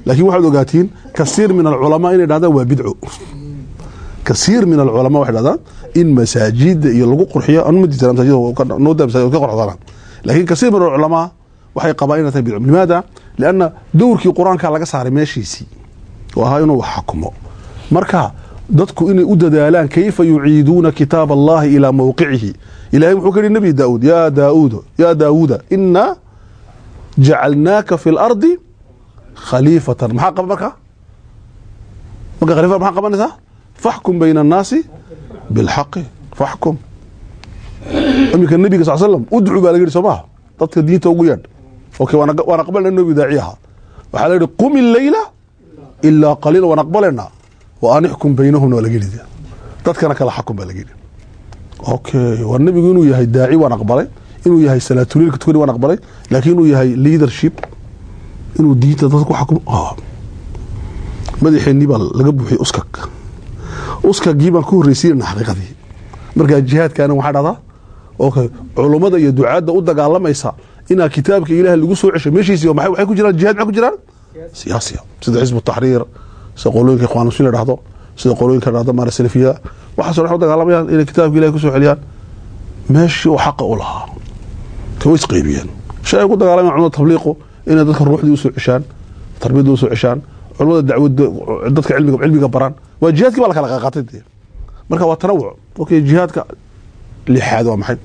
laakiin waxaad ogaatiin kasiir min alculamaa inay dhahdaan waa bidco kasiir min alculamaa waxay dhahdaan in masaajida iyo lagu qurxiyo anu ma diidan masaajida nooda masaajid ka qorxdana laakiin kasiir min alculamaa waxay qabaan inay tahay bidco limaada lianna dowrkii qur-aanka laga saaray meeshiisii oo ahaa inuu wax xakumo marka dadku inay u dadaalaan kayfa yuciiduuna kitaab allahi ilaa mawqicihi ilahay wuxuu ka yihi nabi daauud yaa daauud yaa daawuuda inaa jacalnaaka fi lardi khaliifatan maxaa qaba marka marka khalifa maxaa qabanaysaa faxkum bayna annaasi bilxaqi faxkum iminka nabiga sal slam udcu baa laga yihi soo maha dadka diinta ugu yeedh okay waan aqbalna nabi daaci ahaa waxaa la yihi qum illeyla ilaa qaliila waan aqbalaynaa wa an ixkum baynahumna waa laga yidhi dadkana kala xakum baa laga yidhi okay waa nabigu inuu yahay daaci waan aqbalay inuu yahay salaatuliilka tukani waan aqbalay laakiin inuu yahay leadership inuu diinta dadka ku xakumo madaxeennii baa laga buuxiyey uskag uskagii baan ku horreysiinana xaqiiqadii markaa jihaadkaana waxaa dhahdaa okay culummada iyo ducaadda u dagaalamaysa inaa kitaabka ilaah lagu soo cesho meeshiisi waxay ku jiraan jihad maxay ku jiraan siyaasiya sida xisbu taxriir sida qolooyinka ikhwan muslim la dhahdo sida qolooyinka dhahdo maara salafiyada waxaasoo dhan u dagaalamayaan inay kitaabka ilahi kusoo celiyaan meeshii uu xaqa u lahaa ka way isqeybiyeen shay ay ku dagaalamayan culimada tabliiqu inay dadka ruuxdii usoo ceshaan tarbiyadda usoo ceshaan culimada dacwada dadka cilmiga cilmiga baraan waa jihaadkii baa la kala qaaqaatay dee marka waa tanawuc okay jihaadka lixaad waa maxay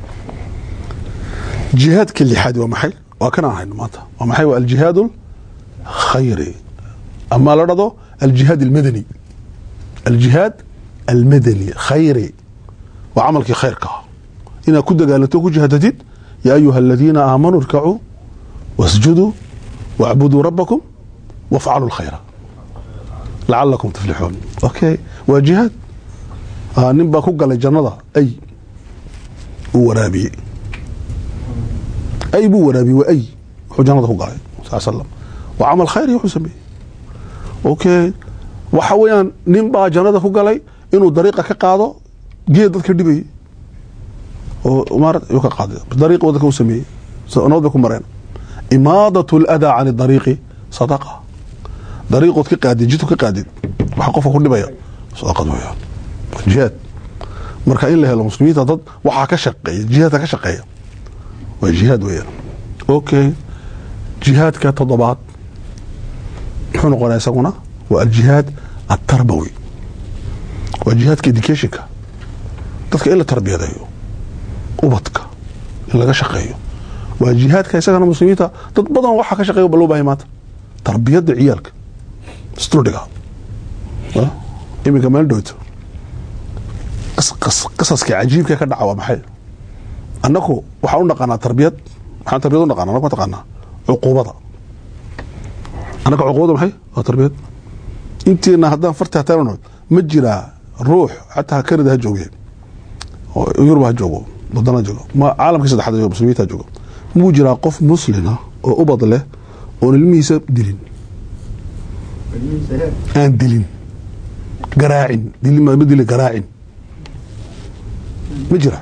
jihaadka lixaad waa maxay waa kan aan hayno maanta waa maxay waa aljihaad khayri ama la dhado aljihaad almadani aljihaad almadani khayri waa camalkii khayrka inaad ku dagaalanto ku jihaadatid yaa ayuha aladiina aamanuu irkacuu wasjuduu wacbuduu rabbakum wafcaluu lkhayra lacalakum tuflixuun okay waa jihaad nin baa ku galay jannada ay uu waraabiyey ay buu waraabiyey waa ay wuxuu jannada ku galay sal slam waa camal khayr wuxuu sameeyey okay waxa weeyaan nin baa jannada ku galay inuu dariiqa ka qaado geed dadka dhibayay oo maara yuu ka qaaday dariiq dadka u sameeyey nabad bay ku mareen imaadat aladaa can dariiqi sadaqa dariiqood ka qaadid jidku ka qaadid waxa qofka ku dhibaya sadaqad weeyaan jihaad marka in la helo muslimiinta dad waxaa ka shaqeeya jihaadka ka shaqeeya waa jihaad weeyaan okay jihaadka toddobaad muxuu noqonaya isaguna waa aljihaad atarbawi waa jihaadka educationka dadka in la tarbiyadeeyo ubadka in laga shaqeeyo waa jihaadka isagana muslimiinta dad badan waxaa ka shaqeeya ba loo bahay maanta tarbiyadda ciyaalka studiga iminka meel dhowto qasaska cajiibka ka dhaca waa maxay annaku waxaan u naqaanaa tarbiyad waxaan tarbiyad u naqana annaku taqaanaa cuquubada annaka cuquubada maxay waa tarbiyad inteena haddaan farti hataan ma jiraa ruux xataa kanada ha jooge yurub ha joogo wadana joogo ma caalamkii saddexaad joogo muslimiinta joogo muu jiraa qof muslina oo ubad leh oon ilmihiisa dilin aan dilin garaacin dilin ma dili garaacin ma jira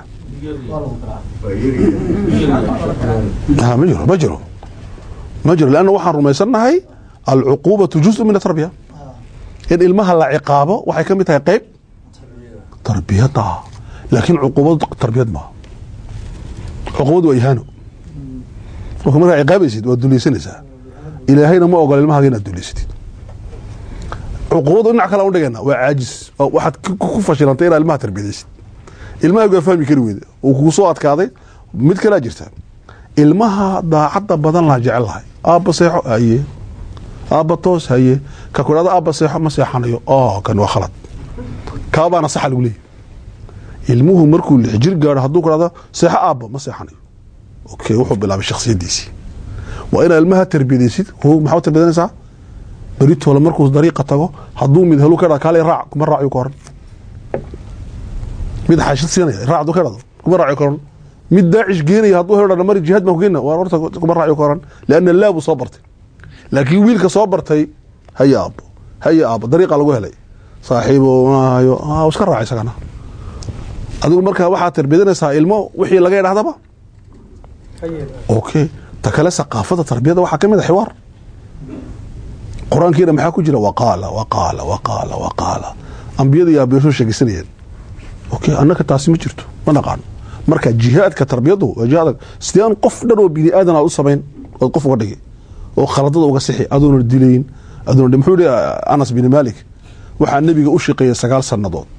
ma jiro ma jiro ma jiro lanna waxaan rumaysannahay alcuquubatu juزء min atarbiya in ilmaha la ciqaabo waxay ka mid tahay qeyb tarbiyada laakiin cuquubadu tarbiyad maaha cuquubadu waa ihaano marka markaa ciqaabaysid waad dulaysanaysaa ilaahayna ma ogola ilmahaga inaad dulaysatid cuquubadu dhinac kale aan udhigayna waa caajis waxaad ku fashilantay inaad ilmaha tarbiyadaysid ilmaha waa fahmi kari weyda uu kugu soo adkaaday mid kalea jirta ilmaha daacadda badan laha jecel lahay aabba seexo haye aabba toos haye ka ku dhahdo aabba seexo ma seexanayo oo kan waa khalad kaabaana saxa lagu leeyahy ilmuhu markuu lix jir gaadho hadduu ku dhahdo seexo aabba ma seexanayo okay wuxuu bilaabay shaksiyadiisii waa inaad ilmaha tarbiyadaysid ho maxaa tarbiyadanaysaa beritoole markuu dariiqa tago hadduu mid helu ka dha kaale raac kuma raaciyo ka horan mid xaashid siinaya raac hadduu ka dhado kuma raaciyo ka horan mid daacish geenaya hadduu helo dhan mari jihaad baan ku geenna waa horta kuma raaciyo ka horan lianna laa buu soo bartay laakiin wiilka soo bartay haya aabbo haya aabbo dariiqa lagu helay saaxiibo maayo iska raac isagana adigu markaa waxaad tarbiyadanaysaa ilmo wixii laga idhahdaba okay ta kale saqaafada tarbiyada waxaa ka mid a xiwaar qur-aankiina maxaa ku jira waqaala waqaala waqaala waqaala ambiyada iyo aabiyasoo sheegaysanayeen okay annaka taasi ma jirto ma naqaano marka jihaadka tarbiyadu waa jihaad sideen qof dhan oo bini aadan aad u samayn ood qof uga dhigi oo khaladada uga sixi adoona dilayn adoona muxuu yihi anas bin malik waxaa nebiga u shaqeeyay sagaal sannadood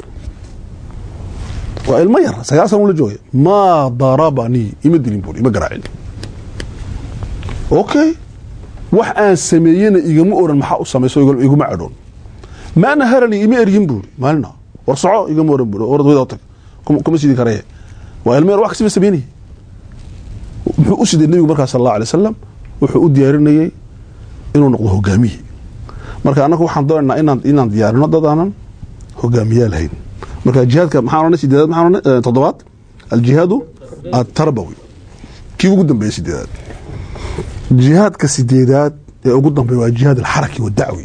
waa ilmo yar sagaal sana ula joogay maa darabanii ima dilin buuri ima garaacin okay wax aan sameeyena igama oran maxaa u samayso iguma cadhoon ma naharani ima eryin buuri maalina war soco igama oran buuri orad wada tag kuma sidi karee waa ilmo yar wax kasiba sameynaya muxuu u siday nebigu markaa sal allahu alay wasalam wuxuu u diyaarinayay inuu noqdo hogaamiye marka annagu waxaan doonaynaa inaan inaan diyaarino dad aanan hogaamiyaa lahayn marka jihaadka maxaan odhanay sideedaad maxaan odhanay toddobaad aljihaadu atarbawi kii ugu dambeeyey sideedaad jihaadka sideedaad ee ugu dambeeya waa jihaad alxaraki wadacwi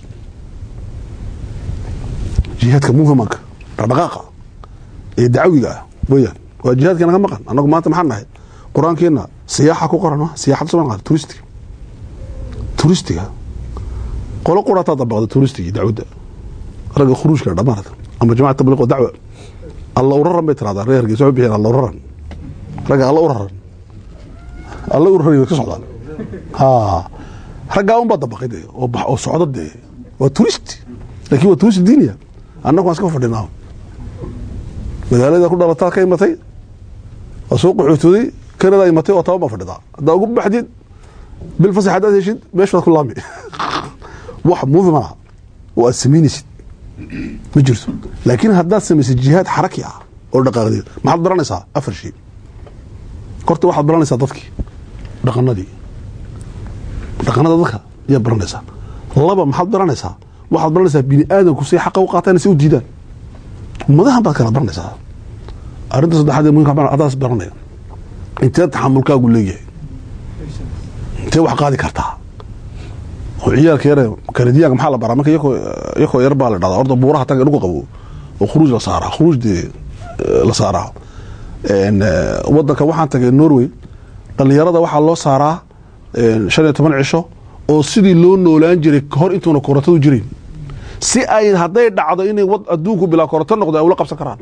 jihaadka muhimanka dhaqdhaqaaqa ee dacwiga ah weyaan waa jihaadka naga maqan annagu maanta maxaan nahay qur-aankeena siyaaxa ku qoran siyaxada soo qaata turistiga turistiga qolo qurataa dabaqda turistigii dacwadda ragga khuruujka dhamaanad ama jamaca tabliiq oo dacwa alla uraran bay tirahdaan reer hargeysa waxay bixiyaan alla uraran ragga alla uraran alla uraran way ka socdaan ha raggaa unbaa dabaqay dee oo bax oo socda dee waa turist laakiin waa turist diiniya annagu waan iska fadhinaa magaalada ku dhalataa ka imatay waa soo qaxootooday kanada imatay oo taban baa fadhidaa haddaa ugu baxdid bil fasax haddaad heshid meeshaad ku laami wax muhim ah oo aad samaynaysid ma jirto laakiin haddaad samaysid jihaad xaraki ah oo dhaqaaqdeed maxaad baranaysaa afar shay horta waxaad baranaysaa dadkii dhaqanadii dhaqanada dadka ayaad baranaysaa laba maxaad baranaysaa waxaad baranaysaa bini aadamku say xaqa u qaataan say u diidaan ummadahan baad kala baranaysaa arrinta saddexaad ee muhimka adaas baranaya intee taxamulkaagu leeyahay intee wax qaadi kartaa oo ciyaalka yare kaladiyaanka maxaa la baraa marka iyakoo yar baa la dhahdaa orda buuraha taga dhulka qabo oo khuruuj la saaraa khuruuj dee la saaraa wadanka waxaan tagay norway dhalinyarada waxaa loo saaraa shan iyo toban cisho oo sidii loo noolaan jiray hor intuuna korotadu jirin si ay hadday dhacdo inay adduunku bilaa koroto noqdo ay ula qabsan karaan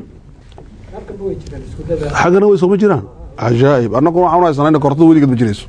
xaggana way sooma jiraan cajaa'ib annagu waxaan haysanaa ina korotada weligeed ma jirayso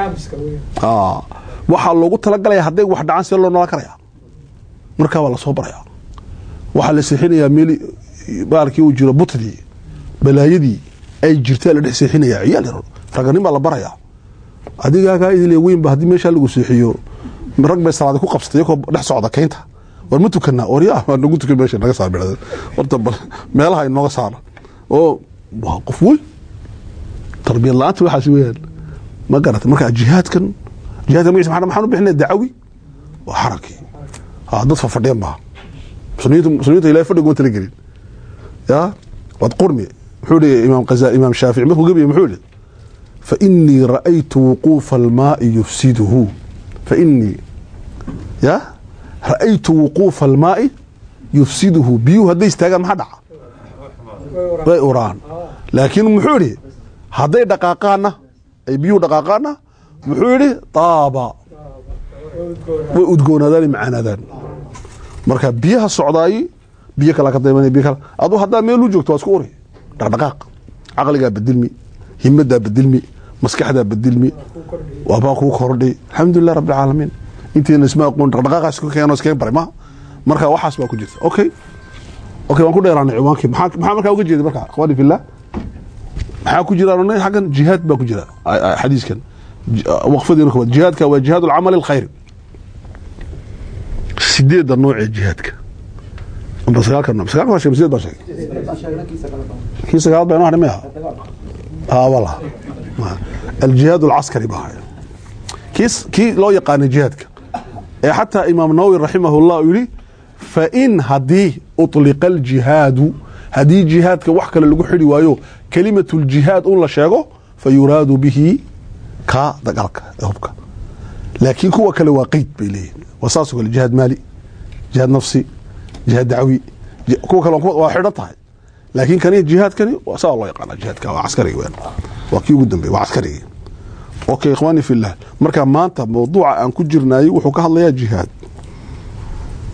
waxaa loogu talagalaya hadday wax dhacaan see loo noolaan karaya markaa waa lasoo barayaa waxaa la seexinayaa meel baalkii uu jiro butdii balaayadii ay jirtaa la dhex seexinaya ciyaal yar raganin baa la barayaa adigaagaa idile weynba haddii meeshaa lagu seexiyo rag bay salaada ku qabsatay iyakoo dhex socda kaynta war ma tukanaa warya waa nagu tukan meesha naga saar bidhada horta bal meelaha inooga saara oo waa qof weyn tarbiyad la-aanta waxaas weeyaan ma garata marka jihaadkan jihaadka magaciisa maxaa maxaan u bixinaya dacawi waa xarakii ha dad fafadheen baa muslimiinta muslimiinta ilahay fadhiga uma talagelin ya waad qurmi muxuu dhihi imaam qaza imaam shaafici markuu gabiya muxuu yihi فإني رأيت وقوف الماء يفسده فإني يا رأيت وقوف الماء يفسده بيو هدي استاغا ما دعا way uraan laakiin muxuu yidhi hadday dhaqaaqaana ay biyuhu dhaqaaqaana muxuu yidhi taaba way udgoonaadaan macaanaadaan marka biyaha socdaayi biyo kala ka daymanaya biyo kala aduu haddaa meel u joogto waa isku uri dhaqdhaqaaq caqligaa bedilmi himadaa bedilmi maskaxdaa bedilmi waabaa kuu kordhay alxamdulilah rabbi alcaalamiin inteena isma aqoon dhaqdhaqaaqaas ka keeno iskaga baray ma marka waxaas baa ku jirta okay okay waan ku dheeraanay ciwaankii maxaa maxaa markaa uga jeeday marka akhwaani fillah maxaa ku jira runay xaggan jihaad baa ku jira xadiiskan waqfadiina koowaad jihaadka waa jihaad alcamali alkhayri sideedda nooc ee jihaadka amba sagaalka nooc sagaalka waa sheegay sideed baa sheegay kii sagaal baa inoo hadhay maya ها والله الجهاد العسكري بها كيس كي لو يقان جهادك حتى امام النووي رحمه الله يقول فان هدي اطلق الجهاد هدي جهادك wax kale lagu xiri waayo kalimatu الجهاد un la sheego fayuradu bihi ka dagaalka hubka laakiin kuwa kale waa qeyd bay leeyihiin wasaasu kale jihaad maali jihaad nafsi jihaad dacwi kuwa kale waa xidhan tahay laakiin kani jihaadkani saa loo yaqaana jihaadka waa caskarigi weyn waa kii ugu dambeey waa caskarigi okay ikhwaani fillah marka maanta mawduuca aan ku jirnaayey wuxuu ka hadlayaa jihaad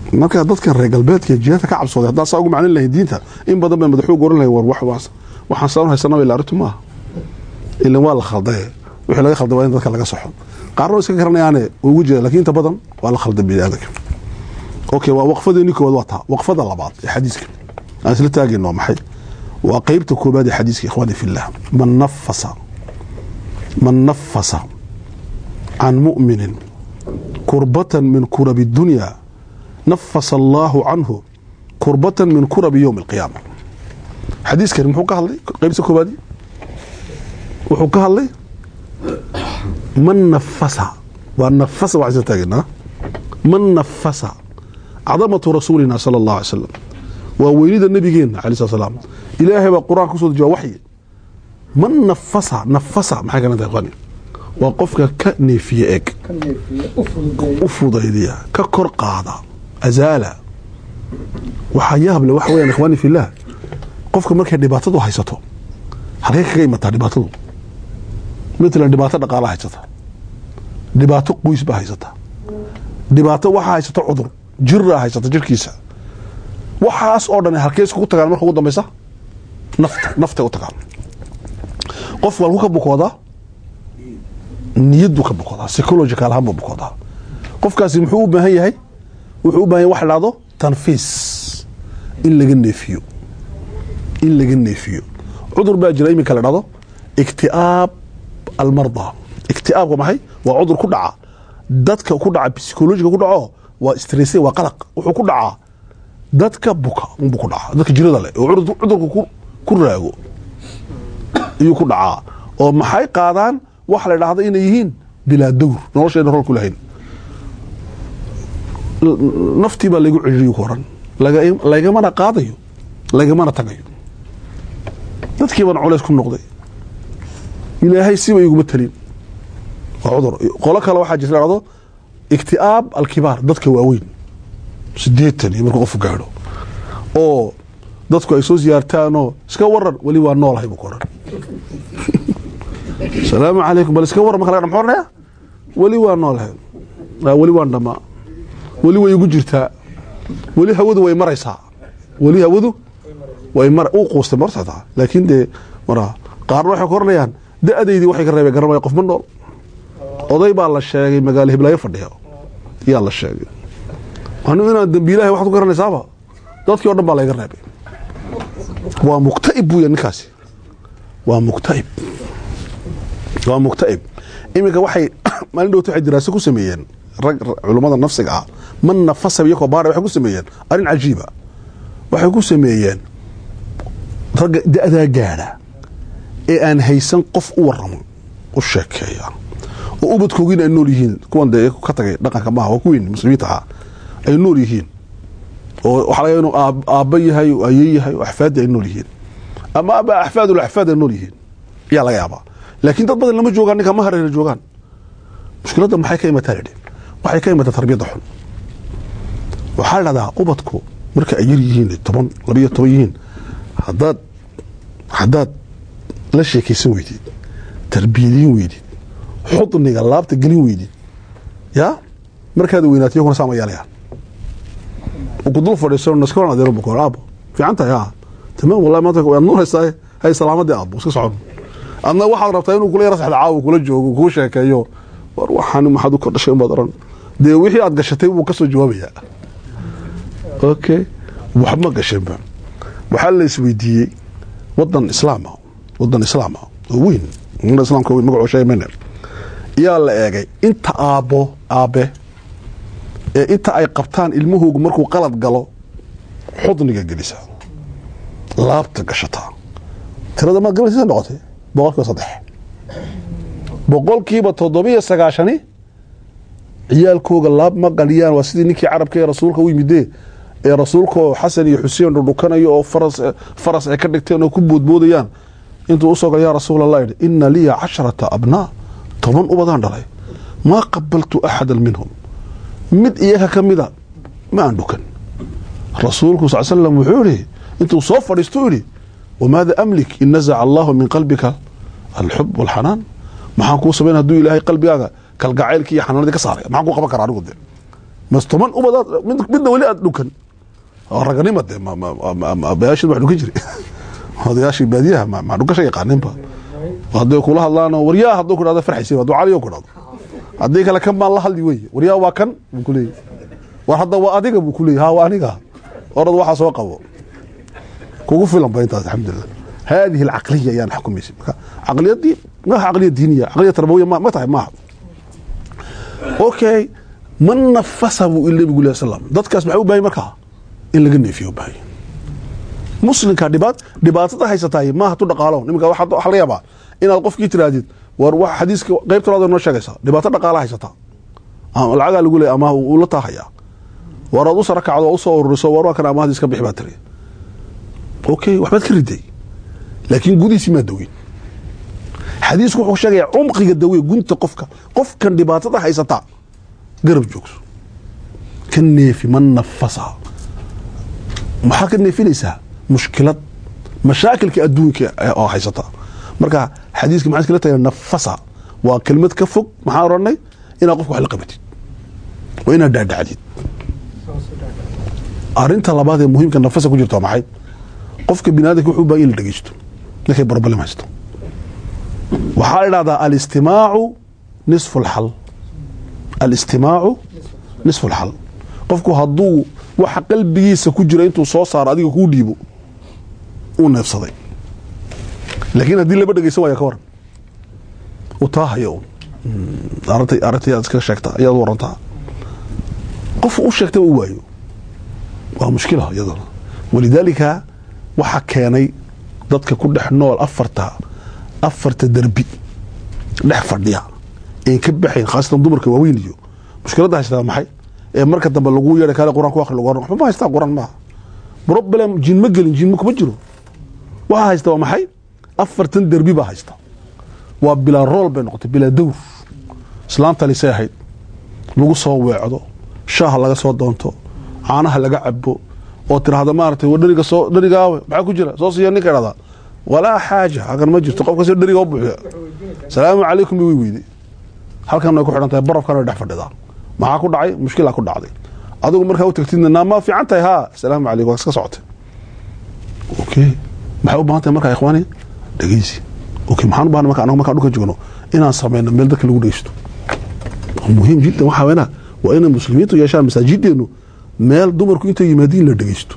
marka dadkan reer galbeedka jihaadka ka cabsooday haddaan saa ugu macnin lahayn diinta in badan bay madaxuu goran lahayn war wax waas waxaan saan haysanaba ila arrintu maaha ilan waa la khaldaye wixii laga khalday waa in dadka laga soxo qaarna way iska garanayaane way ugu jiraan lakin inta badan waa la khalday bini aadanka okay waa waqfadeenii koowaad waa taa waqfada labaad ee xadiiska aan isla taagayno maxay waa qeybta koobaad ee xadiiska ikhwaani fillah man nafasa man nafasa can mu'minin kurbatan min kurabi dunya nafasa allaahu canhu kurbatan min kurabi yowmi alqiyaama xadiiskani muxuu ka hadlay qeybta koobaadi wuxuu ka hadlay man nafasa waa nafasa waxaan isla taagaynaa man nafasa cadamatu rasuulina sala allahu alay slam waa weynida nabigeena alay slat slaam ilaahay baa qur-aanka kusoo dejiya waxyi man nafasa nafasa maxay kana tahay qani waa qofka ka neefiye eg u fudaydiya ka kor qaada azaala waxaa yaable waxa weyaan ikhwaani fillaah qofka markay dhibaatadu haysato halkay kaga imataa dhibaatadu matalan dhibaato dhaqaala haysata dhibaato qoys baa haysata dhibaato waxaa haysata cudur jiraa haysata jirkiisa waxaas oo dhan halkey iskugu tagaan marka ugu dambaysa nafta naftay u tagaan qofku halku ka bukoodaa niyaddu ka bukoodaa psychological ahaan buu bukoodaa qofkaasi muxuu u baahan yahay wuxuu u bahan yahay wax la dhahdo tanfiis in laga neefiyo in laga neefiyo cudur baa jira iminka la dhahdo ikti'aab almarda ikti'aabka maxay waa cudur ku dhaca dadka ku dhaca psychologiga ku dhaco waa stresse waa qalaq wuxuu ku dhacaa dadka buka unbuu ku dhacaa dadka jirada leh oo cudurka ku raago ayuu ku dhacaa oo maxay qaadaan waxa la dhahda inay yihiin bilaa dawr noloshayna rol ku lahayn naftii baa laygu ciriiriyo ku oran lagamana qaadayo lagamana tagayo dadkii baan culays ku noqday ilaahay siba iguma talin waa cudur qolo kale waxaa jirta dhahdo ikti'aab alkibaar dadka waaweyn sideetan iyo markuu qofku gaadho oo dadku ay soo siyaartaanoo iska waran weli waa noolahay buu ku oran asalaamu calaykum bal iska waran marka laga mxuu oranaya weli waa noolahay weli waan dhamaa weli way igu jirtaa weli hawadu way maraysaa weli hawadu way mar uu quustay martaa laakiin dee mara qaarna waxay ku oranayaan da-daydii waxay ka reebeen garan waaya qof ma nool oday baa la sheegay magaalo hiblaayo fadhiya yaa la sheegay anu inaan dambiilahay waxaad ku garanaysaaba dadkii o dhan baa layga reebay waa mukta'ib buuya ninkaasi waa mukta'ib waa mukta'ib iminka waxay maalin dhowta waxay diraaso ku sameeyeen rag culummada nafsiga ah man nafasa iyakoo baara waxay ku sameeyeen arrin cajiiba waxay ku sameeyeen ragga da-daa gaadha ee aan haysan qof u waramo u sheekeeya oo ubadkoogiina ay nool yihiin kuwan dee ka tagay dhaqanka maaha waa kuweyn muslimiinta ahaa ay nool yihiin oo waxaa laga inuu aabba yahay oo aye yahay oo axfaaddi ay nool yihiin ama aba axfaadul axfaad ay nool yihiin ayaa laga yaabaa laakiin dad badan lama joogaan ninka ma hareera joogaan mushkiladda maxay ka imataa lidhi waxay ka imataa tarbiyadda xun waxaa la dhahdaa ubadku marka ay yar yihiin toban labiyo toban yihiin hadaad haddaad la sheekaysan weydid tarbiyadiin weydid xudniga laabta gelin weydid yaa markaad weynaatay yakuna saama yeelayaan kudul fadhiiso naska waran adeero bukoor aabo fiican tahay aa tamaam wallahi maanta waad nuuraysaa hay salaamadii aabo iska socon adna waxaad rabtaa inuu kula yara saxda caawa kula joogo kuu sheekeeyo war waxaan maxaad u kordhashay unbaad oran dee wixii aad gashatay buu ka soo jawaabayaa okay waxma gashanba waxaa la isweydiiyey wadan islaama wadan islaama oo weyn umada islaamka weyn magacoo sheegmayna yaa la eegay inta aabbo aabe ee inta ay qabtaan ilmahoogu markuu qalad galo xudniga gelisa laabta gashataa tirada maad gabaysa noqotay boqolkiiba saddex boqolkiiba toddobiyo sagaashani ciyaalkooga laab ma qaliyaan waa sidii ninkii carabka ee rasuulka u yimidee ee rasuulkaoo xasan iyo xuseen dhudhukanayo oo faras ay ka dhigteen oo ku boodboodayaan intuu usoo gal yaa rasuul allah yidhi ina liya casharata abnaa toban ubadaan dhalay maa qabaltu axada minhum mid iyaga ka mida ma aan dhukan rasuulku sal slam wuxuu yihi intuu soo fadhiistu yidhi wamaada amlik in nazaca allahu min qalbika alxub walxanaan maxaan kuu samayn haduu ilaahay qalbigaaga kalgacaylkii iyo xanaanadii ka saaray maxaan kuu qaban karaa anigu de mastoman ubadaad mid midna weli aad dhukan oo raganima dee ma- ma- ma- ma- aabbayaashii wax dhukan jiray odayaashii baadiyaha ma ma dhukasha yaqaaninba hadday kula hadlaano waryaa hadduu ku dhahdo farxaysi hadduu caliyo ku dhahdo haddii kale kan baan la hadli weye waryaa waa kan buu ku leeyahy war hadda waa adiga buu ku leeyahy ha waa aniga orad waxaa soo qabo kugu filan ba intaas alxamdulilah هذه العقلية يعني حكم يسي عقلية دي ما هي عقلية دينية عقلية تربوية ما ما تعب معها اوكي من نفسه اللي بيقول يا سلام dadkaas maxay u baahay markaa in laga neefiyo baahay muslimka dhibaat dhibaatada haysataay maaha tu dhaqaalo nimanka waxa waxa laga yaabaa inaad qofkii tiraadid war wax xadiiska qaybta labaad noo sheegaysa dhibaato dhaqaala haysata ama lacaga lagu leeyahay ama uu la taahaya war aad u sara kacdo oo u soo ururiso war waa kan amaahdi iska bixi baa tiri okay waxbaad ka riday laakiin gudihiisi maa daweyn xadiisku wuxuu sheegayaa cumqiga dawe gunta qofka qofkan dhibaatada haysata garab joogso ka neefi man nafasa maxaa ka neefinaysaa mushkilad mashaakilka adduunka oo haysata marka xadiiska maxaa iskala tahay nafasa waa kelmad ka fog maxaan odhanay inaad qofka wax la qabatid waa inaad dhaadhacdid arinta labaad ee muhiimka nafasa ku jirta waa maxay qofka biniadamka wuxuu baahan in la dhegeysto ninkay barbalem haysto waxaa la idhahdaa alistimaacu nisfu lxal alistimaacu nisfu lxal qofku hadduu waxa qalbigiisa ku jira intuu soo saaro adiga kuu dhiibo uu neefsaday laakiin haddii laba dhegeysan waaya ka waran uu taahaya un arintay arintay aad iska sheegtaa ayaad u warantaa qof u sheegtaba u waayo waa mushkila iyadana walidaalika waxaa keenay dadka ku dhex nool afarta afarta derbi dhex fadhiya een ka baxayn khaasatan dumarka waaweyn iyo mushkiladda haystaa maxay ee marka dambe lagu yeedhay kaale quraan ku akhri lagu oran waxba ma haystaa quraan maaha problem jin ma gelin jin kuma jiro waxaa haysta waa maxay afartan derbi baa haysta waa bilaa rool bay noqotay bilaa dawr islaanta lisay ahayd lagu soo weecdo shaaha laga soo doonto caanaha laga cabo oo tiraahda maaragtay war dheriga soo dherigaawe maxaa ku jira soo siiya ninka idhahdaa walaa xaaja halkan ma jirto qofka si dheriga u buuxiya salaamu calaykum bay way weyday halkan way ku xidhan tahay barafkan way dhex fadhidaa maxaa ku dhacay mushkilaa ku dhacday adigu markaa u tagtidna naa ma fiican tahay haa salaamu calaykum waa iska socotay okay maxay u baahan tahay markaa ikhwaani dhegeysi okay maxaan u baahnay marka anaga markaan dhulka joogno inaan sameyno meel dadka lagu dhegeysto muhiim jiddan waxaa weynaa waa inay muslimiintu yeeshaan masaajideenu meel dumarku intay yimaadiin la dhegeysto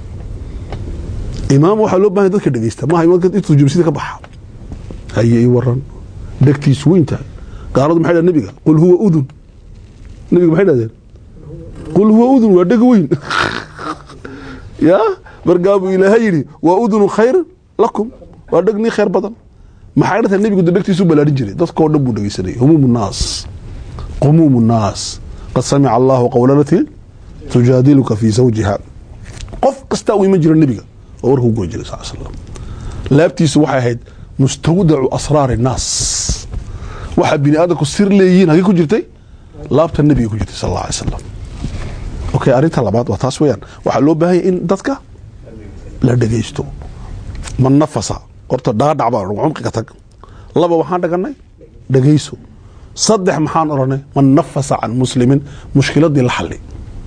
imaam waxaa loo bahan dadka dhegeysta maaha imaamka intuu jumsida ka baxa haye ii waran dhegtiisu weyn tahay gaaladu maxay dhahen nebiga qul huwa udun nebiga maxay dhahdeen qul huwa udun waa dheg weyn ya markaabuu ilaahay yidhi waa udunu khayr lakum waa dheg nii khayr badan maxay dhatahay nebigu de dhegtiisu balaadhin jiray dadkoo dhan buu dhegeysanayay humuum naas qumuum naas qad samica allahu qawla lati tujaadiluka fi zawjiha qof kastaa u iman jira nebiga oo warka u goyn jiray sal slam laabtiisu waxay ahayd mustawdacu asraari nnaas waxa bini aadamku sir leeyihiin hagee ku jirtay laabta nebiga ku jirtay sal alla alay slam okay arrinta labaad waa taas weeyaan waxaa loo baahan yahay in dadka la dhegeysto man nafasa horta dhaadhac baa cumqiga tag laba waxaan dhaganay dhegeyso saddex maxaan odhanay man nafasa can muslimin mushkiladii la xali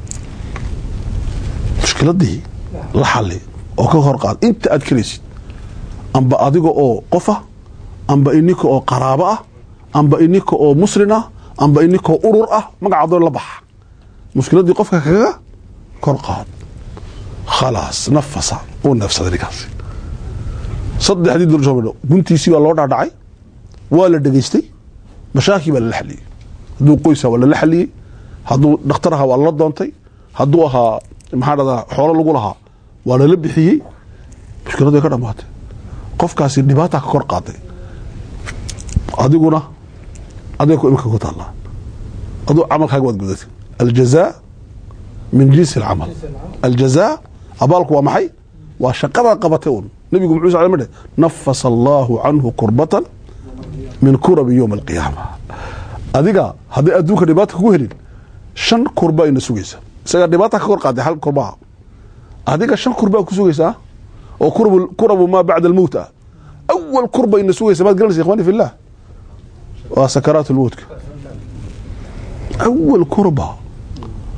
mushkiladii la xali oo ka hor qaad inta aad kelaysid amba adiga oo qof ah amba ininka oo qaraabo ah amba ininka oo muslin ah amba ininka oo urur ah magacaadoo la baxa mushkiladii qofka kaga kor qaad khalaas nafasa uu neefsaday ninkaasi saddexdii durjoomadho guntiisii baa loo dhaadhacay waa la dhegeystay mashaakii baa lala xaliyey hadduu qoysa waa lala xaliyey hadduu dhakhtar ahaa waa lala doontay hadduu ahaa maxaa dhahdaa xoolo lagu lahaa waa lala bixiyey mushkiladu way ka dhamaatay qofkaasi dhibaata ka kor qaaday adiguna adiga ku imika ku taallaa aduu camalkaaga waad gudatay aljazaa min jinsi alcamal aljazaa abaalku waa maxay waa shaqadaad qabatay un nabigu muxuu sal mdhe nafasa allahu canhu kurbatan min kurabi yowma alqiyaama adiga hadday adduunka dhibaata kugu helin shan kurba ina sugaysa isagaa dhibaata ka kor qaaday hal kurbaha adiga shan kurbaa ku sugaysaa oo kurabu maa bacda almowt ah awal kurba ina sugaysa maad garanaysa ikhwani fillah waa sakaraat lmowtka awal kurba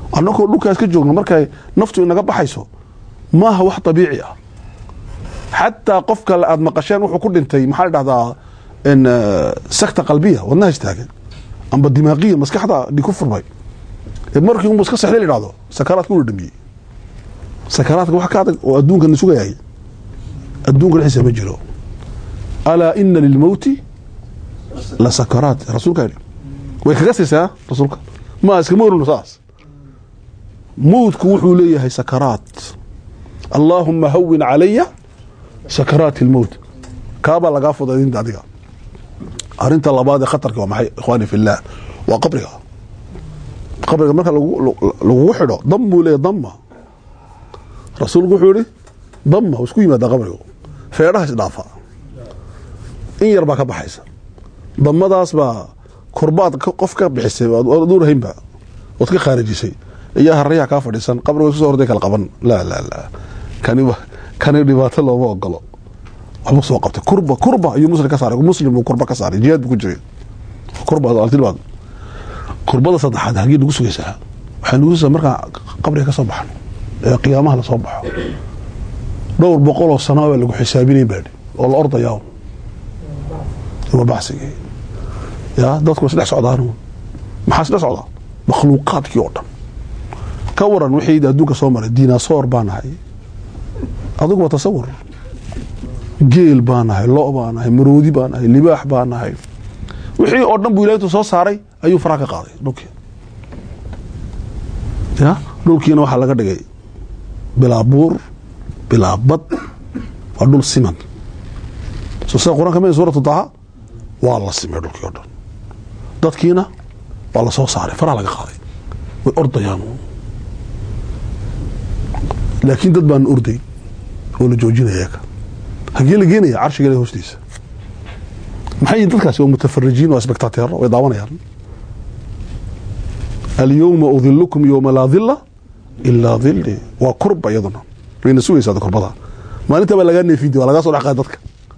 annagoo dhulkaas ka joogno markay naftu inaga baxayso maaha wax dabiici ah xataa qofka aad maqasheen wuxuu ku dhintay maxaa la dhahdaa in sakta qalbiya wadnaha istaagan amba dimaaqiya maskaxda dhig ku furmay ee markii unbu iska sexday la dhahdo sakaraadka ula dhamiyey sakaraadka wax ka adag oo adduunkana sugayay adduunka dhexdiisa ma jiro alaa ina lilmowti la sakaraat rasuulka yidhi way kaga siisaa rasuulka ma iskama orno saas mowdku wuxuu leeyahay sakaraat allaahuma hawin calaya sakaraati lmowt kaabaa lagaa fudaydinta adiga arinta labaad ee khatarka waa maxay ikhwaani fillah waa qabriga qabriga marka lagugu xidho dam buu leeyahy damma rasuulku wuxuu yihi damma u isku yimaadaa qabrigu feedhaha isdhaafa in yar baa ka baxaysa damadaas baa kurbaad qof ka bixisay duurahaynba ood ka khaarijisay iyaa harayaha kaa fadhiisan qabriga isku so horday kala qaban laa laa laa kani kani dhibaato looma ogolo waxbuu soo qabtay kurba kurba ayuu muslim ka saaray muslim buu kurba ka saaray jihaad buu ku jiray kurba altilbaad kurbada saddexaad halkii nagu sugaysaa waxay nagu sugaysaa markaa qabriga ka soo baxno ee qiyaamaha la soo baxo dhowr boqol oo sana baa lagu xisaabinay baadhi oo la ordayaa waa baxsigii ya dadku isdhex socdaan maxaa isdhex socdaa makhluuqaadkii oo dhan ka waran wixii adduunka soo maray dinasoor baa nahay adigu waa tasawur geel baa nahay lo baa nahay maroodi baa nahay libaax baa nahay wixii oo dhan buu ilaahtu soo saaray ayuu faraha ka qaaday dhulkii ya dhulkiina waxaa laga dhigay bilaa buur bilaa bad waa dhul siman so sida qur-aanka ma suuratu taha waa la simay dhulkii oo dhan dadkiina waa la soo saaray faraha laga qaaday way ordayaan laakiin dad baan orday oo la joojinaya ka hagee la geenaya carshiga hoostiisa maxay dadkaasi waa mutafarijiin waa spectateero way daawanayaan alyowma udilukum yowma laa dila ilaa dili waa kurba iyaduna wayna sugaysaa kurbada maalinta baa lagaa neefidi waa lagaa soo dhex qaada dadka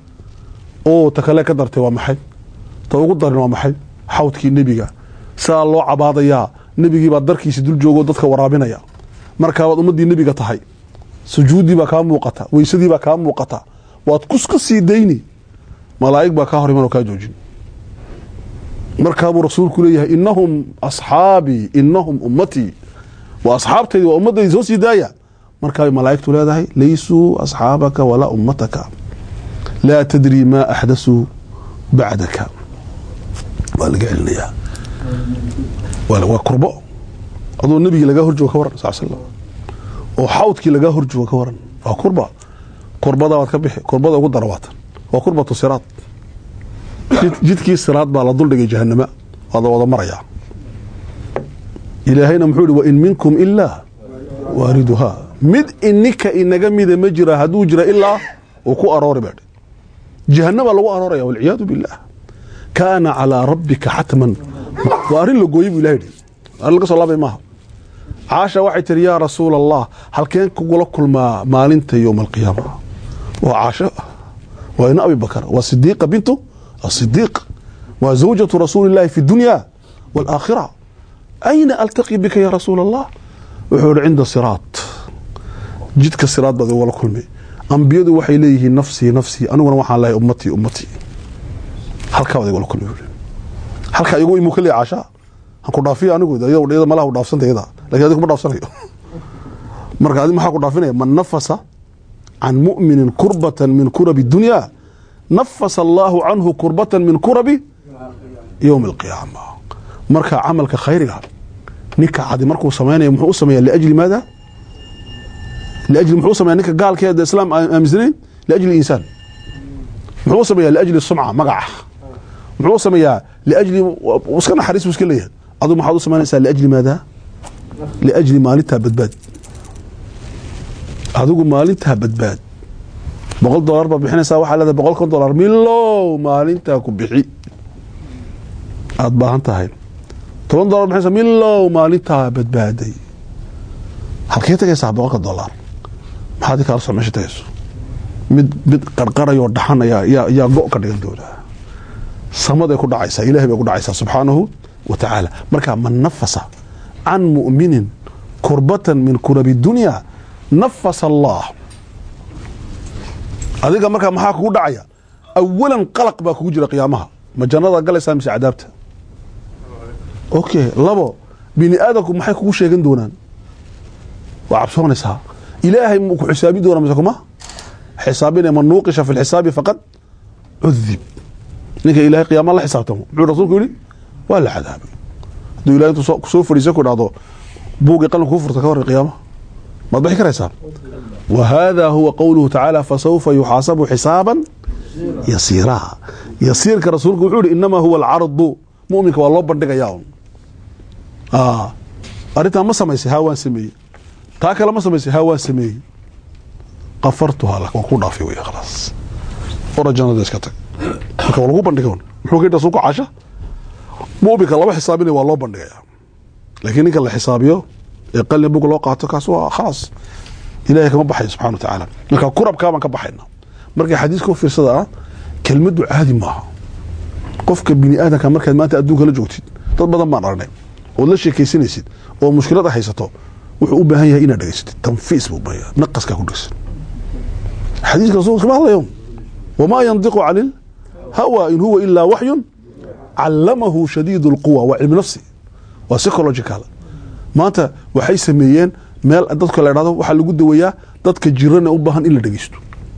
oo ta kale ka dartay waa maxay ta ugu darin waa maxay xawdkii nebiga saa loo cabaadayaa nebigii baa darkiisi dul joogoo dadka waraabinaya markaabaad ummaddii nebiga tahay sujuuddii baa kaa muuqata weysadii baa kaa muuqata waad kuska sii dayni malaa'ig baa kaa hor iman oo kaa joojin markaabuu rasuulku leeyahay inahum asxaabii inahum ummatii waa asxaabtaydi waa ummadaydi soo sii daaya markaabay malaa'igtu leedahay laysuu asxaabaka walaa ummataka laa tadri maa axdasuu bacdaka waa laga celinayaa waa kurbo adoo nebigii lagaa horjooga ka waran sal slam oo xawdkii lagaa horjooga ka waran waa kurba kurbada waad ka bixi kurbada ugu dara waatan waa kurbatu siraad jidkii siraad baa la duldhigay jahanama waada wada marayaa ilaahayna muxuu ihi wain minkum ilaa waariduhaa mid ininka inaga mida ma jira hadduu jira ilaa uu ku aroori baa jahanama lagu arooraya walciyaadu billaah kaana calaa rabbika xatman waa arrin la gooyey buu ilahay yihi arrin laga soo laabay maaha caasha waxay tihi yaa rasuula allah halkeen kugula kulmaa maalinta yowma alqiyaama waa caasho waa ina abi bakar waa sidiiqa bintu asidiiq waa zawjatu rasuuli illaahi fi dunya waalaakhira ayna altaqi bika ya rasuula allah wuxuu ihi cinda siraat jidka siraad baad igula kulmay ambiyadu waxay leeyihiin nafsii nafsii aniguna waxaan lehay ummatii ummatii halkaa baad igula kulmay halkaa igu imuu ka leeya caashaa han ku dhaafiyo anigu iyada malaha u dhaafsanta iyada lakin adi kuma dhaafsanayo marka adi maxaa ku dhaafinaya man nafasa can mu'minin kurbatan min kurabi dunya nafasa allaahu canhu kurbatan min kurabi yowmi alqiyaama marka camalka khayriga ninka cadi markuu samaynaya muxuu u sameeya liajli maada liajli muxuu u sameya ninka gaalkeeda islaam aaminsanayn liajli insaan muxuu u sameeya liajli sumca magaca muxuu u sameeyaa liajli iska naxariis buu iska leeyahay adu maxaad u samaynaysaa liajli maada liajli maalintaa badbaad adigu maalintaa badbaad boqol dolar baa bixinaysaa waxaa leedahay boqol kon dolar milow maalintaa ku bixi aada baahan tahay toban dolar bixinaysaa milow maalintaa badbaaday halkee tagaysaa boqolka dolar maxaad i kaala soo meesha tagayso mid mid qarqarayoo dhaxan ayaa yaa yaa go' ka dhigan doonaa samaday ku dhacaysaa ilahay bay ku dhacaysaa subxaanahu wa tacaala marka man nafasa can mu'minin kurbatan min kurabi dunya nafasa allah adiga markaa maxaa kugu dhacaya awalan qalaq baa kugu jira qiyaamaha ma jannada galaysaa mise cadaabta okay labo bini aadamku maxay kugu sheegan doonaan waa cabsoonaysaa ilaahay muu ku xisaabi doonaa mise kuma xisaabinaya man nuuqisha fi lxisaabi faqad cudib ninka ilahay qiyaama la xisaabtamo muxuu rasuulku yidhi waa la cadaabay hadduu ilahay intuu kusoo fadhiisa ku dhahdo buugii qalin kuu furta ka hor qiyaamaha maad bixi karaysaa wa hada huwa qowluhu tacaala fasawfa yuxaasabu xisaaban yasiiraa yasiirka rasuulku wuxuu yihi inamaa huwa alcardu muminka waa loo bandhigayaa un arrintaa ma samaysay haa waan sameeyey taa kale ma samaysay haa waan sameeyey qafartuhaa lak waan ku dhaafay wey khalaas ora jannada iska tag marka waa lagu bandhigay un muxuu ka yidhi rasuulku caasha muminka laba xisaabinaya waa loo bandhigayaa laakiin ninka la xisaabiyo ee qalin bug loo qaato kaas waa khalaas ilahay kama baxayo subxana wa tacaala marka kurabkaa baan ka baxayna markay xadiiska u fiirsada ah kelmaddu caadi maaha qofka bini aadamka markaad maanta adduunka la joogtid dad badan baan aragnay ood la sheekaysanaysid oo mushkilad a haysato wuxuu u baahan yahay inaad dhegaysatid tanfiis buu baya naqaskaa ku dhegsan xadiiska rasulka kama hadlayo wamaa yandiqu cani lhawa in huwa ilaa waxyun callamahu shadiid اlquwa waa cilmi nafsi waa psychological maanta waxay sameeyeen meel dadka la dhahdo waxaa lagu daweeyaa dadka jirana u baahan in la dhegeysto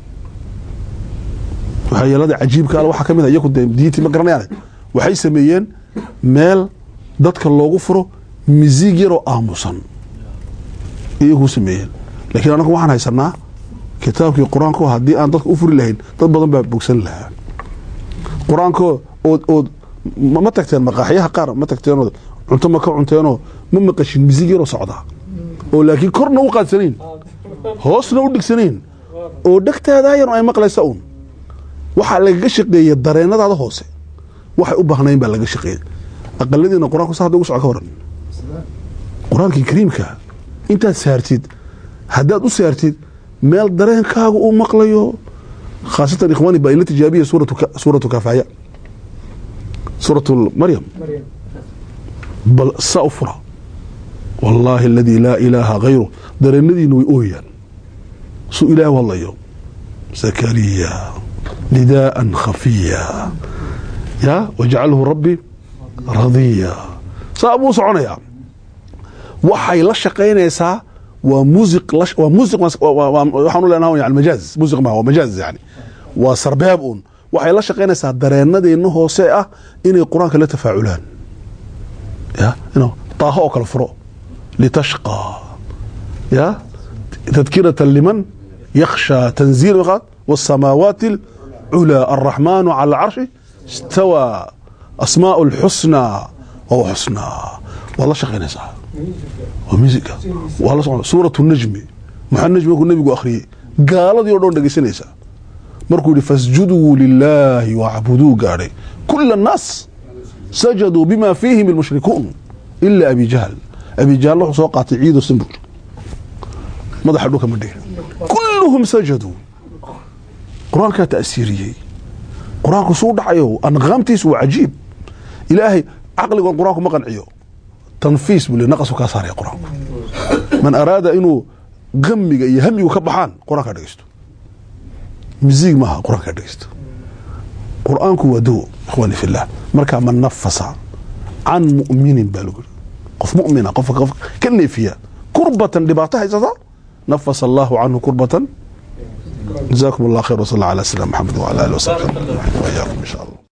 waxyeelada cajiibka al waxaa ka mid a iyaku dee diintii ma garanayaan waxay sameeyeen meel dadka loogu furo misiig yaroo aamusan iyaguu sameeyeen laakiin anagu waxaan haysanaa kitaabkii qur-aanko haddii aan dadka u furi lahayn dad badan baa bogsan lahaa qur-aanko ood ood ma tagteen maqaaxyaha qaar ma tagteenoo cunto ma ka cunteenoo ma maqashin misiig yaroo socdaa oo laakiin korna u qaadsanayn hoosna u dhigsanayn oo dhegtaadaayan ay maqlaysa uun waxaa lagaga shaqeeya dareenadaada hoose waxay u baahnayn baa laga shaqeeya aqaladiina qur-aanku sa hadda ugu soco ka waran qur-aankii kariimka intaad saartid haddaad u saartid meel dareenkaaga uu maqlayo khaasatan ikhwaani baa ila tijaabiya suuratu kafaaya suuratu maryam bal saa u fura wallaahi aladii laa ilaaha hayru dareenadiina way ooyaan suu ilaah u hadlayo zakariya nidaa'an khafiya ya wajcalhu rabbi radiya saa buu soconayaa waxay la shaqaynaysaa waa muusiq waa muusiq waxaan u leenaha yani majaaz muusiq ma waa majaaz yani waa sarbeeb uun waxay la shaqaynaysaa dareenadeenna hoose ah inay qur-aanka la tafaaculaan ya inu daaho oo kale furo litashqa ya tadkiratan liman yakhsha tanziil والsamaawaati اlculaa الraxmaanu calى اlcarshi istawى asmaaء اlxusnى waa xusnaa waad la shaqaynaysaa waa musica waa la socon suuraة الnajmi maxaa najmi markuu nebigu akhriyey gaaladii o dhan dhegeysanaysaa markuu yihi fasjuduu lilaahi wacbuduu gaadhay kula الnaas sajaduu bima fiihim اlmushrikuun ila abi jahl abi jahl wuxuu soo qaatay ciido sambur madaxa dhulka ma dhigin kulluhum sajaduu qur-aankaa ta'siiriyey qur-aanku suu dhacayo anqaamtiisu waa cajiib ilaahay caqligoon qur-aanku ma qanciyo tanfiis buu le naqasku kaa saaraya qur-aanku man araada inuu gamiga iyo hamigu ka baxaan qur-aankaa dhegeysto misiig maaha qur-aankaa dhegeysto qur-aanku waa dawo ikhwaani fillah markaa man nafasa can mu'minin baa lagu yiri qof mu'mina qofka qof ka neefiya kurbatan dhibaato haysata nafasa allahu canhu kurbatan جزاكم الله خير وصلى الله على سيدنا محمد وعلى اله وصحبه وإياكم ان شاء الله